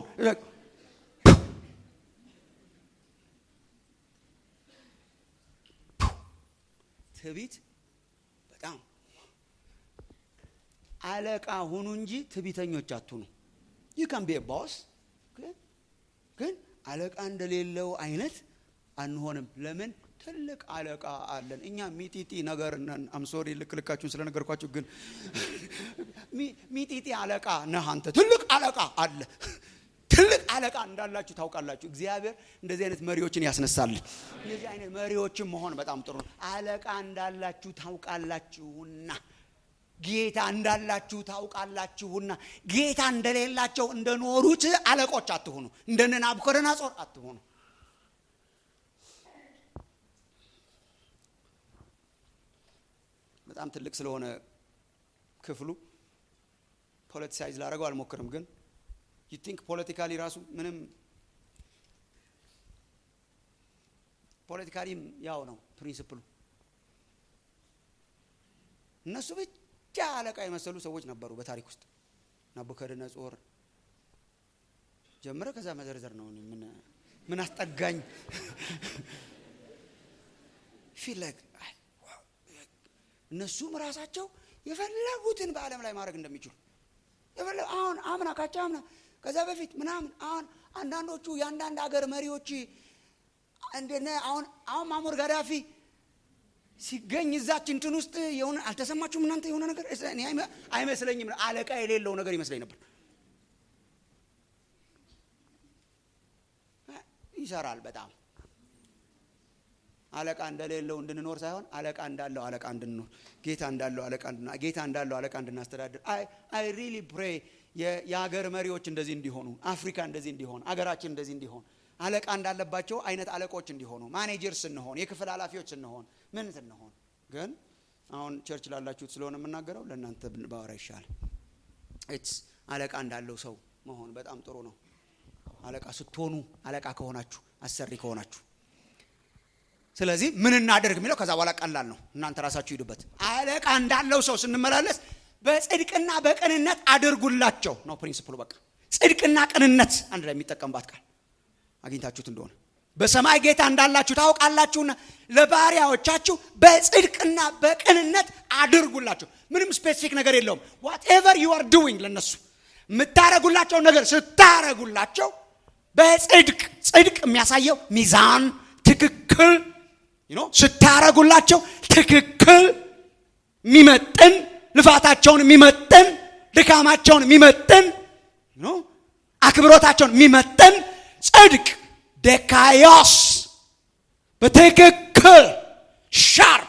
ትዕቢት በጣም አለቃ ሁኑ እንጂ ትዕቢተኞች አትሁኑ። ይህ ካን ቢ ቦስ ግን አለቃ እንደሌለው አይነት አንሆንም። ለምን? ትልቅ አለቃ አለን። እኛ ሚጢጢ ነገር ነን። አምሶሪ ልክ ልካችሁን ስለነገርኳችሁ፣ ግን ሚጢጢ አለቃ ነህ አንተ። ትልቅ አለቃ አለ። ትልቅ አለቃ እንዳላችሁ ታውቃላችሁ። እግዚአብሔር እንደዚህ አይነት መሪዎችን ያስነሳል። እንደዚህ አይነት መሪዎችን መሆን በጣም ጥሩ ነው። አለቃ እንዳላችሁ ታውቃላችሁና ጌታ እንዳላችሁ ታውቃላችሁና ጌታ እንደሌላቸው እንደኖሩት አለቆች አትሆኑ። እንደነ ናቡከደነፆር አትሆኑ። በጣም ትልቅ ስለሆነ ክፍሉ ፖለቲሳይዝ ላደረገው አልሞክርም። ግን ዩ ቲንክ ፖለቲካሊ ራሱ ምንም ፖለቲካሊም ያው ነው ፕሪንስፕሉ። እነሱ ብቻ አለቃ የመሰሉ ሰዎች ነበሩ በታሪክ ውስጥ ናቡከደነፆር ጀምረ ከዛ መዘርዘር ነው። ምን ምን አስጠጋኝ ፊል ላይክ እነሱም ራሳቸው የፈለጉትን በዓለም ላይ ማድረግ እንደሚችሉ አሁን አምና ካቻ አምና ከዛ በፊት ምናምን አሁን አንዳንዶቹ የአንዳንድ ሀገር መሪዎች እንደነ አሁን አሁን ማሞር ጋዳፊ ሲገኝ እዛች እንትን ውስጥ የሆነ አልተሰማችሁም እናንተ የሆነ ነገር አይመስለኝም። አለቃ የሌለው ነገር ይመስለኝ ነበር። ይሰራል በጣም አለቃ እንደሌለው እንድንኖር ሳይሆን አለቃ እንዳለው አለቃ እንድንኖር ጌታ እንዳለው አለቃ እንድና ጌታ እንዳለው አለቃ እንድናስተዳድር አይ ሪሊ ፕሬ የሀገር መሪዎች እንደዚህ እንዲሆኑ፣ አፍሪካ እንደዚህ እንዲሆን፣ አገራችን እንደዚህ እንዲሆን፣ አለቃ እንዳለባቸው አይነት አለቆች እንዲሆኑ፣ ማኔጀር ስንሆን፣ የክፍል ኃላፊዎች ስንሆን፣ ምን ስንሆን። ግን አሁን ቸርች ላላችሁት ስለሆነ የምናገረው ለእናንተ ባወራ ይሻል። ኢትስ አለቃ እንዳለው ሰው መሆን በጣም ጥሩ ነው። አለቃ ስትሆኑ አለቃ ከሆናችሁ አሰሪ ከሆናችሁ ስለዚህ ምን እናደርግ የሚለው ከዛ በኋላ ቀላል ነው። እናንተ ራሳችሁ ሂዱበት። አለቃ እንዳለው ሰው ስንመላለስ በጽድቅና በቅንነት አድርጉላቸው ነው ፕሪንስፕሉ። በቃ ጽድቅና ቅንነት አንድ ላይ የሚጠቀምባት ቃል አግኝታችሁት እንደሆነ በሰማይ ጌታ እንዳላችሁ ታውቃላችሁና ለባሪያዎቻችሁ በጽድቅና በቅንነት አድርጉላቸው። ምንም ስፔሲፊክ ነገር የለውም። ዋትኤቨር ዩ አር ዱዊንግ ለነሱ የምታረጉላቸው ነገር ስታረጉላቸው በጽድቅ ጽድቅ የሚያሳየው ሚዛን ትክክል ስታረጉላቸው ትክክል የሚመጥን ልፋታቸውን የሚመጥን ድካማቸውን የሚመጥን አክብሮታቸውን የሚመጥን ጽድቅ ደካዮስ በትክክል ሻርፕ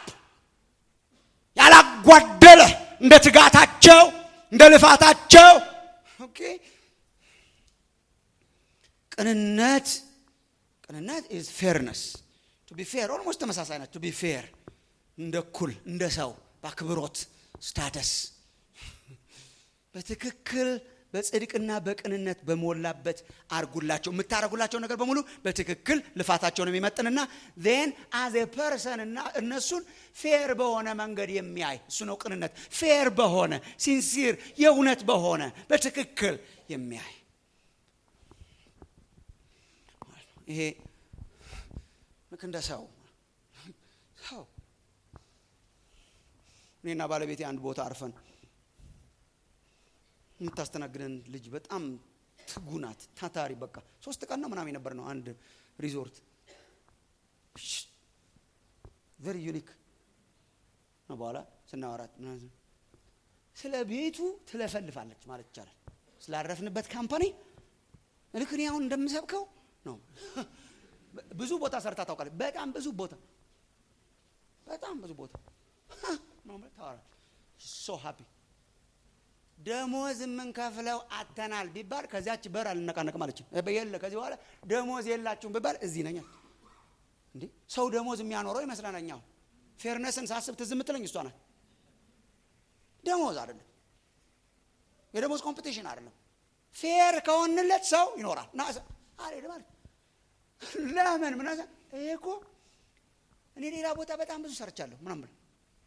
ያላጓደለ እንደ ትጋታቸው እንደ ልፋታቸው ቅንነት ቅንነት ኢዝ ፌርነስ ቱ ቢ ፌር ኦልሞስት ተመሳሳይ ናቸው። ቱ ቢ ፌር እንደ እኩል እንደ ሰው በአክብሮት ስታተስ በትክክል በጽድቅና በቅንነት በሞላበት አርጉላቸው። የምታደርጉላቸው ነገር በሙሉ በትክክል ልፋታቸውን የሚመጥንና ዜን አዝ ኤ ፐርሰን እና እነሱን ፌር በሆነ መንገድ የሚያይ እሱ ነው ቅንነት። ፌር በሆነ ሲንሲር፣ የእውነት በሆነ በትክክል የሚያይ ይሄ ልክ እንደ ሰው ሰው እኔና ባለቤቴ አንድ ቦታ አርፈን የምታስተናግደን ልጅ በጣም ትጉ ናት፣ ታታሪ በቃ ሶስት ቀን ነው ምናምን የነበር ነው አንድ ሪዞርት ቨሪ ዩኒክ ነው። በኋላ ስናወራት ስለ ቤቱ ትለፈልፋለች ማለት ይቻላል። ስላረፍንበት ካምፓኒ ልክ እኔ አሁን እንደምሰብከው ነው። ብዙ ቦታ ሰርታ ታውቃለች። በጣም ብዙ ቦታ በጣም ብዙ ቦታ ታወራለች። ሶ ሃፒ ደሞዝ የምንከፍለው አተናል ቢባል ከዚያች በር አልነቃነቅም አለች። የለ ከዚህ በኋላ ደሞዝ የላችሁም ቢባል እዚህ ነኝ። እንዴ ሰው ደሞዝ የሚያኖረው ይመስለናል። አሁን ፌርነስን ሳስብ ትዝ የምትለኝ እሷ ናት። ደሞዝ አይደለም፣ የደሞዝ ኮምፒቲሽን አይደለም። ፌር ከሆንለት ሰው ይኖራል። ና አልሄድም አለች። ለምን ምን ይሄ እኮ እኔ ሌላ ቦታ በጣም ብዙ ሰርቻለሁ ምናምን ብለው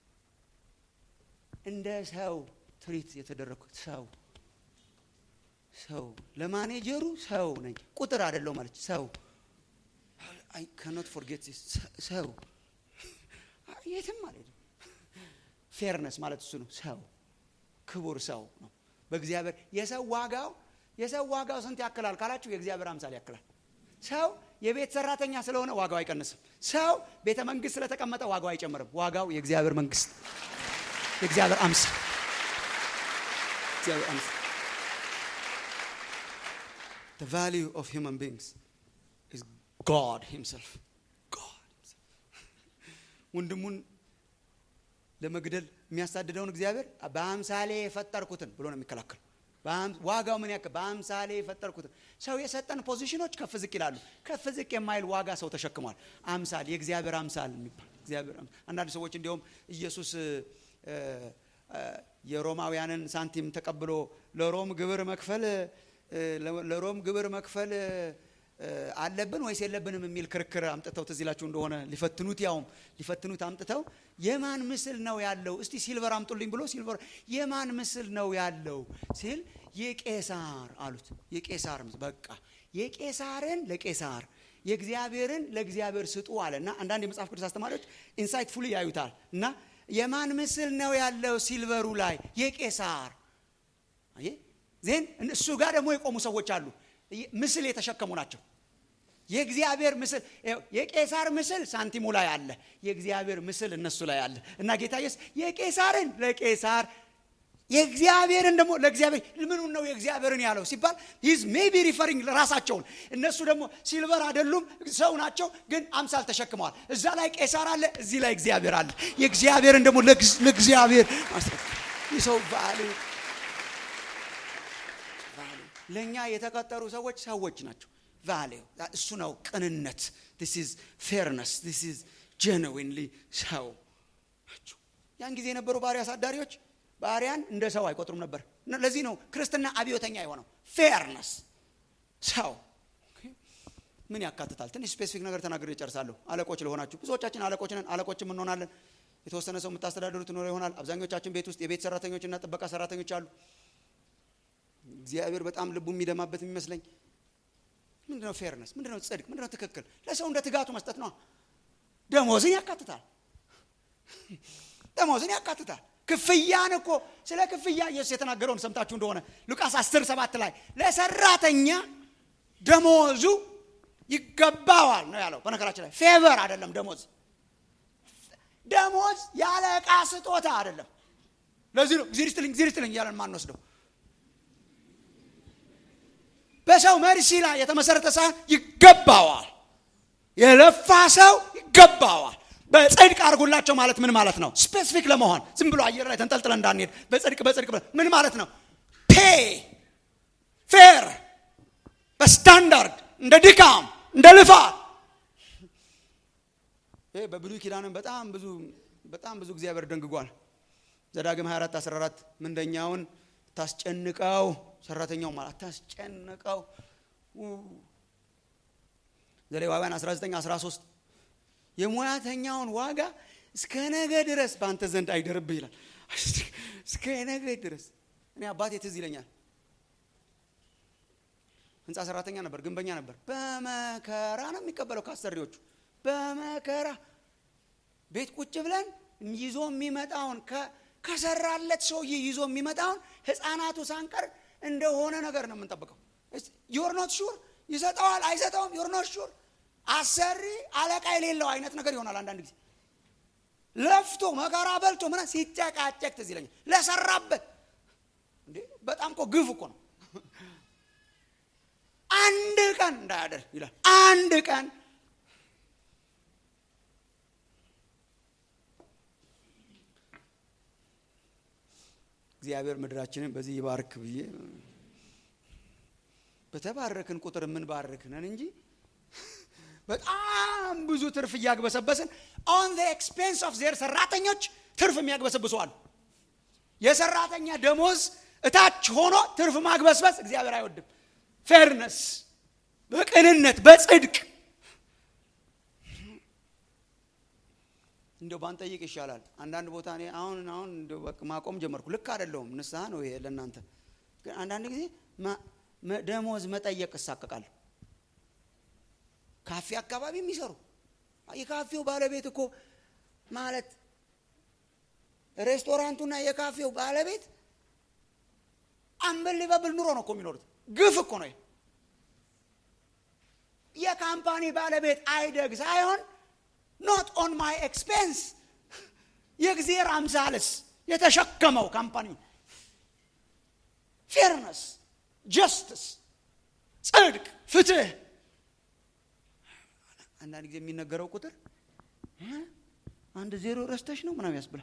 እንደ ሰው ትሪት የተደረግኩት ሰው ሰው ለማኔጀሩ ሰው ነኝ፣ ቁጥር አይደለው ማለች ሰው አይ ካኖት ፎርጌት ሰው የትም አልሄድም። ፌርነስ ማለት እሱ ነው። ሰው ክቡር ሰው ነው በእግዚአብሔር የሰው ዋጋው የሰው ዋጋው ስንት ያክላል ካላችሁ የእግዚአብሔር አምሳል ያክላል። ሰው የቤት ሰራተኛ ስለሆነ ዋጋው አይቀንስም። ሰው ቤተ መንግስት ስለተቀመጠ ዋጋው አይጨምርም። ዋጋው የእግዚአብሔር መንግስት የእግዚአብሔር አምሳል እግዚአብሔር አምሳል The value of human beings is God himself. God himself. ወንድሙን ለመግደል የሚያሳድደውን እግዚአብሔር በአምሳሌ የፈጠርኩትን ብሎ ነው የሚከላከል። ዋጋው ምን ያክል? በአምሳሌ የፈጠርኩትን ሰው የሰጠን ፖዚሽኖች ከፍ ዝቅ ይላሉ። ከፍ ዝቅ የማይል ዋጋ ሰው ተሸክሟል። አምሳል የእግዚአብሔር አምሳል የሚባል እግዚአብሔር አንዳንድ ሰዎች እንዲሁም ኢየሱስ የሮማውያንን ሳንቲም ተቀብሎ ለሮም ግብር መክፈል ለሮም ግብር መክፈል አለብን ወይስ የለብንም የሚል ክርክር አምጥተው ትዝ ይላችሁ እንደሆነ ሊፈትኑት ያውም ሊፈትኑት አምጥተው የማን ምስል ነው ያለው? እስቲ ሲልቨር አምጡልኝ ብሎ ሲልቨር የማን ምስል ነው ያለው ሲል የቄሳር አሉት። የቄሳር በቃ የቄሳርን ለቄሳር የእግዚአብሔርን ለእግዚአብሔር ስጡ አለ እና አንዳንድ የመጽሐፍ ቅዱስ አስተማሪዎች ኢንሳይትፉሊ ያዩታል እና የማን ምስል ነው ያለው ሲልቨሩ ላይ የቄሳር ዜን እሱ ጋር ደግሞ የቆሙ ሰዎች አሉ ምስል የተሸከሙ ናቸው የእግዚአብሔር ምስል የቄሳር ምስል ሳንቲሙ ላይ አለ የእግዚአብሔር ምስል እነሱ ላይ አለ እና ጌታ ኢየሱስ የቄሳርን ለቄሳር የእግዚአብሔርን ደግሞ ለእግዚአብሔር ምኑን ነው የእግዚአብሔርን ያለው ሲባል ሂዝ ሜቢ ሪፈሪንግ ራሳቸውን እነሱ ደግሞ ሲልቨር አይደሉም ሰው ናቸው ግን አምሳል ተሸክመዋል እዛ ላይ ቄሳር አለ እዚህ ላይ እግዚአብሔር አለ የእግዚአብሔርን ደግሞ ለእግዚአብሔር ሰው ቫሉ ለእኛ የተቀጠሩ ሰዎች ሰዎች ናቸው ቫሌው እሱ ነው ቅንነት ስ ኢዝ ፌርነስ ስ ኢዝ ጀንዊንሊ ሰው ናቸው ያን ጊዜ የነበሩ ባሪያ አሳዳሪዎች ባሪያን እንደ ሰው አይቆጥሩም ነበር ለዚህ ነው ክርስትና አብዮተኛ የሆነው ፌርነስ ሰው ምን ያካትታል ትንሽ ስፔሲፊክ ነገር ተናግሬ ይጨርሳለሁ አለቆች ለሆናችሁ ብዙዎቻችን አለቆች ነን አለቆችም እንሆናለን የተወሰነ ሰው የምታስተዳድሩት ኖረ ይሆናል አብዛኞቻችን ቤት ውስጥ የቤት ሰራተኞችና ጥበቃ ሰራተኞች አሉ እግዚአብሔር በጣም ልቡ የሚደማበት የሚመስለኝ ምንድነው ፌርነስ ምንድነው ጽድቅ ምንድነው ትክክል ለሰው እንደ ትጋቱ መስጠት ነው ደሞዝን ያካትታል ደሞዝን ያካትታል ክፍያን እኮ ስለ ክፍያ ኢየሱስ የተናገረውን ሰምታችሁ እንደሆነ ሉቃስ 10 ሰባት ላይ ለሰራተኛ ደሞዙ ይገባዋል ነው ያለው በነገራችን ላይ ፌቨር አይደለም ደሞዝ ደሞዝ ያለ ዕቃ ስጦታ አይደለም ለዚህ ነው ጊዜ ስትልኝ ጊዜ ስትልኝ እያለን ማንወስደው በሰው መርሲ ላይ የተመሰረተ ሳይሆን ይገባዋል የለፋ ሰው ይገባዋል በጽድቅ አድርጉላቸው ማለት ምን ማለት ነው ስፔሲፊክ ለመሆን ዝም ብሎ አየር ላይ ተንጠልጥለ እንዳንሄድ በጽድቅ በጽድቅ ምን ማለት ነው ፔ ፌር በስታንዳርድ እንደ ድካም እንደ ልፋት ይሄ በብሉይ ኪዳንም በጣም ብዙ በጣም ብዙ እግዚአብሔር ደንግጓል። ዘዳግም 24 14 ምንደኛውን ታስጨንቀው ሰራተኛው ማለት ታስጨንቀው። ዘሌዋውያን 19 13 የሙያተኛውን ዋጋ እስከ ነገ ድረስ በአንተ ዘንድ አይደርብህ ይላል። እስከ ነገ ድረስ እኔ አባቴ ትዝ ይለኛል። ህንፃ ሰራተኛ ነበር፣ ግንበኛ ነበር። በመከራ ነው የሚቀበለው ከአሰሪዎቹ በመከራ ቤት ቁጭ ብለን ይዞ የሚመጣውን ከሰራለት ሰውዬ ይዞ የሚመጣውን ህፃናቱ ሳንቀር እንደሆነ ነገር ነው የምንጠብቀው። ዮር ኖት ሹር ይሰጠዋል አይሰጠውም። ዮር ኖት ሹር አሰሪ አለቃ የሌለው አይነት ነገር ይሆናል። አንዳንድ ጊዜ ለፍቶ መከራ በልቶ ምና ሲጨቃጨቅ ትዝ ይለኛል። ለሰራበት እንዴ በጣም እኮ ግፍ እኮ ነው። አንድ ቀን እንዳያደር ይላል። አንድ ቀን እግዚአብሔር ምድራችንን በዚህ ይባርክ ብዬ በተባረክን ቁጥር የምንባርክ ነን እንጂ በጣም ብዙ ትርፍ እያግበሰበስን ኦን ዘ ኤክስፔንስ ኦፍ ዜር ሰራተኞች ትርፍ የሚያግበሰብሱ አሉ። የሰራተኛ ደሞዝ እታች ሆኖ ትርፍ ማግበስበስ እግዚአብሔር አይወድም። ፌርነስ፣ በቅንነት በጽድቅ እንደው ባንጠይቅ ይሻላል። አንዳንድ ቦታ እኔ አሁን አሁን እንደው በቃ ማቆም ጀመርኩ። ልክ አይደለሁም፣ ንስሐ ነው ይሄ ለእናንተ። ግን አንዳንድ ጊዜ ደሞዝ መጠየቅ እሳቀቃለሁ። ካፌ አካባቢ የሚሰሩ የካፌው ባለቤት እኮ ማለት ሬስቶራንቱና የካፌው ባለቤት አንበሊበብል ኑሮ ነው እኮ የሚኖሩት። ግፍ እኮ ነው። የካምፓኒ ባለቤት አይደግ ሳይሆን ኖት ኦን ማይ ኤክስፔንስ የእግዚአብሔር አምሳልስ የተሸከመው ካምፓኒ ፌርነስ፣ ጀስትስ፣ ጽድቅ፣ ፍትህ አንዳንድ ጊዜ የሚነገረው ቁጥር አንድ ዜሮ ረስተሽ ነው ምናምን ያስብላል።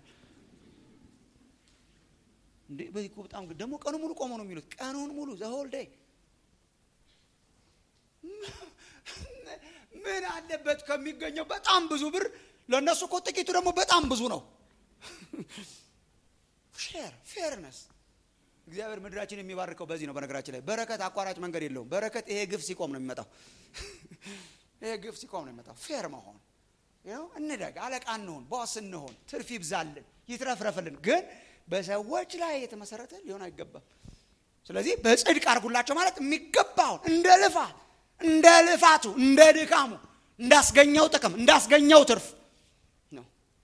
እንዴ በዚህ እኮ በጣም ደግሞ ቀኑ ሙሉ ቆሞ ነው የሚሉት። ቀኑን ሙሉ ዘሆል ዴይ ምን አለበት ከሚገኘው በጣም ብዙ ብር ለእነሱ እኮ ጥቂቱ ደግሞ በጣም ብዙ ነው። ፌር ፌርነስ እግዚአብሔር ምድራችን የሚባርከው በዚህ ነው። በነገራችን ላይ በረከት አቋራጭ መንገድ የለውም። በረከት ይሄ ግፍ ሲቆም ነው የሚመጣው። ይሄ ግፍ ሲቆም ነው የሚመጣው። ፌር መሆን እንደግ፣ አለቃ እንሆን፣ ቦስ እንሆን፣ ትርፍ ይብዛልን፣ ይትረፍረፍልን። ግን በሰዎች ላይ የተመሰረተ ሊሆን አይገባም። ስለዚህ በጽድቅ አድርጉላቸው ማለት የሚገባውን እንደ ልፋት እንደ ልፋቱ እንደ ድካሙ እንዳስገኘው ጥቅም እንዳስገኘው ትርፍ ነው።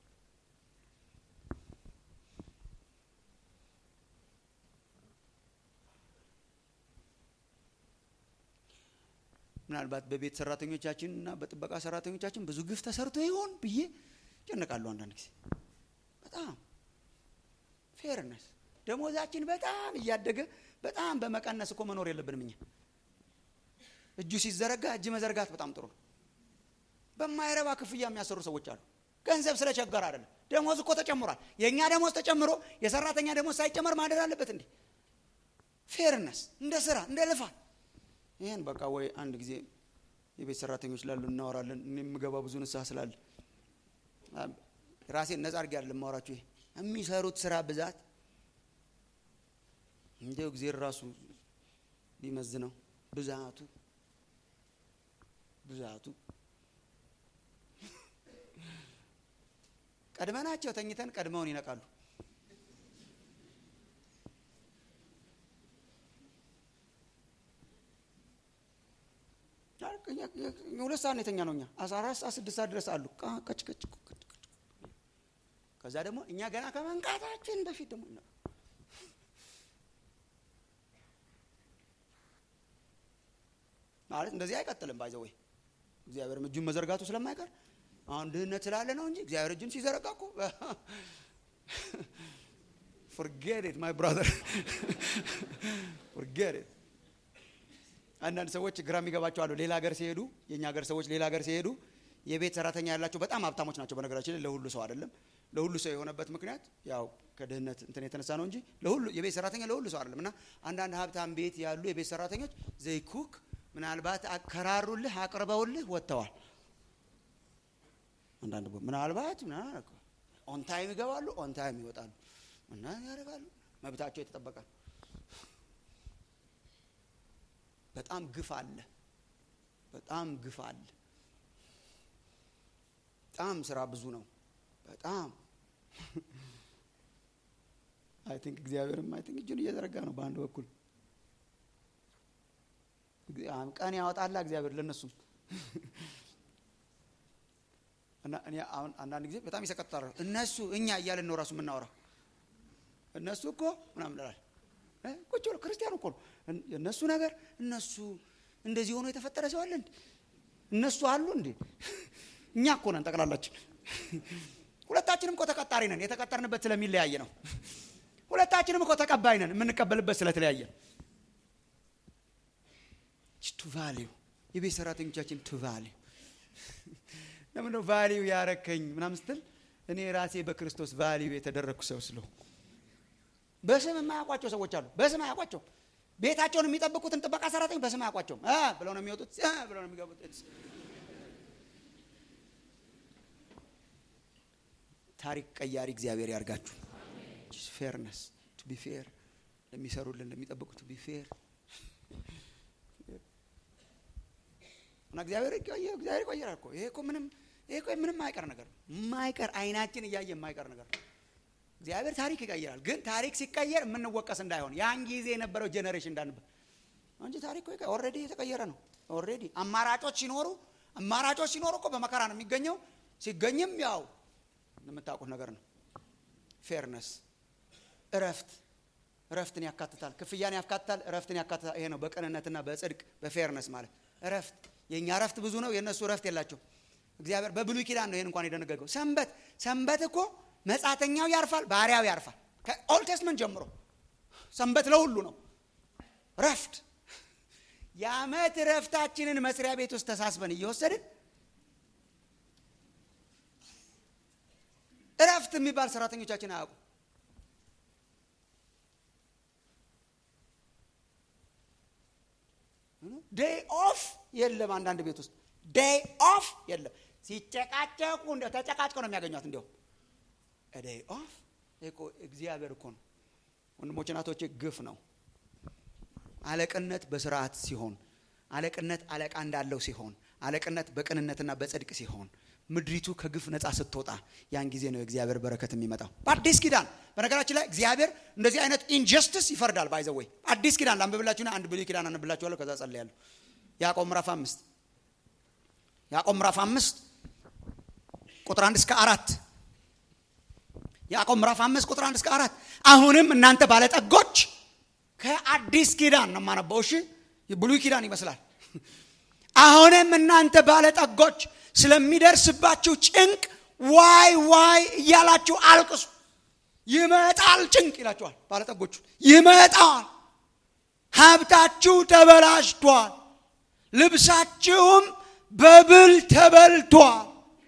ምናልባት በቤት ሰራተኞቻችን እና በጥበቃ ሰራተኞቻችን ብዙ ግፍ ተሰርቶ ይሆን ብዬ ጨነቃለሁ። አንዳንድ ጊዜ በጣም ፌርነስ ደሞዛችን በጣም እያደገ በጣም በመቀነስ እኮ መኖር የለብንም እኛ እጁ ሲዘረጋ እጅ መዘርጋት በጣም ጥሩ ነው። በማይረባ ክፍያ የሚያሰሩ ሰዎች አሉ። ገንዘብ ስለቸገር አይደለም። ደሞዝ እኮ ተጨምሯል። የእኛ ደሞዝ ተጨምሮ የሰራተኛ ደሞዝ ሳይጨመር ማደር አለበት እንዴ? ፌርነስ እንደ ስራ እንደ ልፋት። ይህን በቃ ወይ አንድ ጊዜ የቤት ሰራተኞች ላሉ እናወራለን። እኔ የምገባ ብዙ ንስሐ ስላለ ራሴን ነጻ አድርጌ አይደለም የማወራችሁ። ይሄ የሚሰሩት ስራ ብዛት እንዲያው እግዜር ራሱ ቢመዝነው ብዛቱ ብዛቱ ቀድመናቸው ተኝተን ቀድመውን ይነቃሉ። ሁለት ሰዓት ነው የተኛ ነው። እኛ አስራ አራት ሰዓት ስድስት ሰዓት ድረስ አሉ። ቀጭ ቀጭ ከዛ ደግሞ እኛ ገና ከመንቃታችን በፊት ደግሞ ይነቃሉ። ማለት እንደዚህ አይቀጥልም። ባይዘወይ እግዚአብሔርም እጁን መዘርጋቱ ስለማይቀር አሁን ድህነት ስላለ ነው እንጂ እግዚአብሔር እጁን ሲዘረጋ እኮ ፎርጌት ኢት ማይ ብራዘር ፎርጌት ኢት። አንዳንድ ሰዎች ግራ የሚገባቸው አሉ። ሌላ ሀገር ሲሄዱ የእኛ ሀገር ሰዎች ሌላ ሀገር ሲሄዱ የቤት ሰራተኛ ያላቸው በጣም ሀብታሞች ናቸው። በነገራችን ላይ ለሁሉ ሰው አይደለም። ለሁሉ ሰው የሆነበት ምክንያት ያው ከድህነት እንትን የተነሳ ነው እንጂ ለሁሉ የቤት ሰራተኛ ለሁሉ ሰው አይደለም። እና አንዳንድ ሀብታም ቤት ያሉ የቤት ሰራተኞች ዘይ ኩክ ምናልባት አከራሩልህ አቅርበውልህ ወጥተዋል አንዳንድ ምናልባት ኦን ታይም ይገባሉ፣ ኦን ታይም ይወጣሉ እና ያደርጋሉ። መብታቸው የተጠበቀ ነው። በጣም ግፍ አለ። በጣም ግፍ አለ። በጣም ስራ ብዙ ነው። በጣም አይ ቲንክ እግዚአብሔርም አይ ቲንክ እጁን እየዘረጋ ነው በአንድ በኩል ቀን ያወጣላ እግዚአብሔር ለእነሱም እና እኔ አሁን አንዳንድ ጊዜ በጣም ይሰቀጥጣል። እነሱ እኛ እያልን ነው ራሱ የምናወራ እነሱ እኮ ምናምን ላል ቁጭ ብሎ ክርስቲያኑ እኮ ነው የእነሱ ነገር እነሱ እንደዚህ ሆኖ የተፈጠረ ሰው አለ እንዴ? እነሱ አሉ እንዴ? እኛ እኮ ነን ጠቅላላችን። ሁለታችንም እኮ ተቀጣሪ ነን። የተቀጠርንበት ስለሚለያየ ነው። ሁለታችንም እኮ ተቀባይ ነን። የምንቀበልበት ስለተለያየ ነው። ቱ ቫሊዩ የቤት ሰራተኞቻችን ቱ ቫሊዩ ለምን ነው ቫሊዩ ያረከኝ ምናምን ስትል እኔ ራሴ በክርስቶስ ቫሊዩ የተደረግኩ ሰው ስለው በስም የማያውቋቸው ሰዎች አሉ። በስም አያውቋቸው ቤታቸውን የሚጠብቁትን ጥበቃ ሰራተኞች በስም አያውቋቸውም ብለው ነው የሚወጡት ብለው ነው የሚገቡት። ታሪክ ቀያሪ እግዚአብሔር ያርጋችሁ። ፌርነስ ቱ ቢ ፌር ለሚሰሩልን ለሚጠብቁ ቱ ቢ ፌር እና እግዚአብሔር እግዚአብሔር ይቆየራል እኮ ይሄ እኮ ምንም ይሄ እኮ ምንም የማይቀር ነገር ነው። የማይቀር አይናችን እያየ የማይቀር ነገር ነው። እግዚአብሔር ታሪክ ይቀይራል። ግን ታሪክ ሲቀየር የምንወቀስ እንዳይሆን ያን ጊዜ የነበረው ጄኔሬሽን እንዳንበት እንጂ ታሪክ ኦልሬዲ የተቀየረ ነው። ኦልሬዲ አማራጮች ሲኖሩ አማራጮች ሲኖሩ እኮ በመከራ ነው የሚገኘው። ሲገኝም ያው የምታውቁት ነገር ነው። ፌርነስ፣ እረፍት እረፍትን ያካትታል። ክፍያን ያካትታል። እረፍትን ያካትታል። ይሄ ነው በቅንነትና በጽድቅ በፌርነስ ማለት እረፍት። የእኛ እረፍት ብዙ ነው፣ የእነሱ እረፍት የላቸው። እግዚአብሔር በብሉይ ኪዳን ነው ይህን እንኳን የደነገገው። ሰንበት ሰንበት እኮ መጻተኛው ያርፋል፣ ባሪያው ያርፋል። ከኦልድ ቴስትመንት ጀምሮ ሰንበት ለሁሉ ነው። ረፍት የዓመት ረፍታችንን መስሪያ ቤት ውስጥ ተሳስበን እየወሰድን እረፍት የሚባል ሰራተኞቻችን አያውቁ። ዴይ ኦፍ የለም። አንዳንድ ቤት ውስጥ ዴይ ኦፍ የለም። ሲጨቃጨቁ እንደ ተጨቃጭቀው ነው የሚያገኟት እንዲያውም ዴይ ኦፍ እኮ እግዚአብሔር እኮ ነው። ወንድሞች እናቶቼ፣ ግፍ ነው። አለቅነት በስርዓት ሲሆን፣ አለቅነት አለቃ እንዳለው ሲሆን፣ አለቅነት በቅንነትና በጽድቅ ሲሆን፣ ምድሪቱ ከግፍ ነፃ ስትወጣ ያን ጊዜ ነው የእግዚአብሔር በረከት የሚመጣው። በአዲስ ኪዳን በነገራችን ላይ እግዚአብሔር እንደዚህ አይነት ኢንጀስቲስ ይፈርዳል። ባይዘው ወይ አዲስ ኪዳን ላንብብላችሁና አንድ ብሉይ ኪዳን አንብላችኋለሁ። ከዛ ጸልያለሁ። ያዕቆብ ምዕራፍ አምስት ያዕቆብ ምዕራፍ አምስት ቁጥር አንድ እስከ አራት ያዕቆብ ምዕራፍ አምስት ቁጥር አንድ እስከ አራት አሁንም እናንተ ባለጠጎች ከአዲስ ኪዳን ነው የማነበው። እሺ ብሉይ ኪዳን ይመስላል። አሁንም እናንተ ባለጠጎች ስለሚደርስባችሁ ጭንቅ ዋይ ዋይ እያላችሁ አልቅሱ። ይመጣል ጭንቅ ይላችኋል ባለጠጎቹ። ይመጣል፣ ሀብታችሁ ተበላሽቷል፣ ልብሳችሁም በብል ተበልቷል፣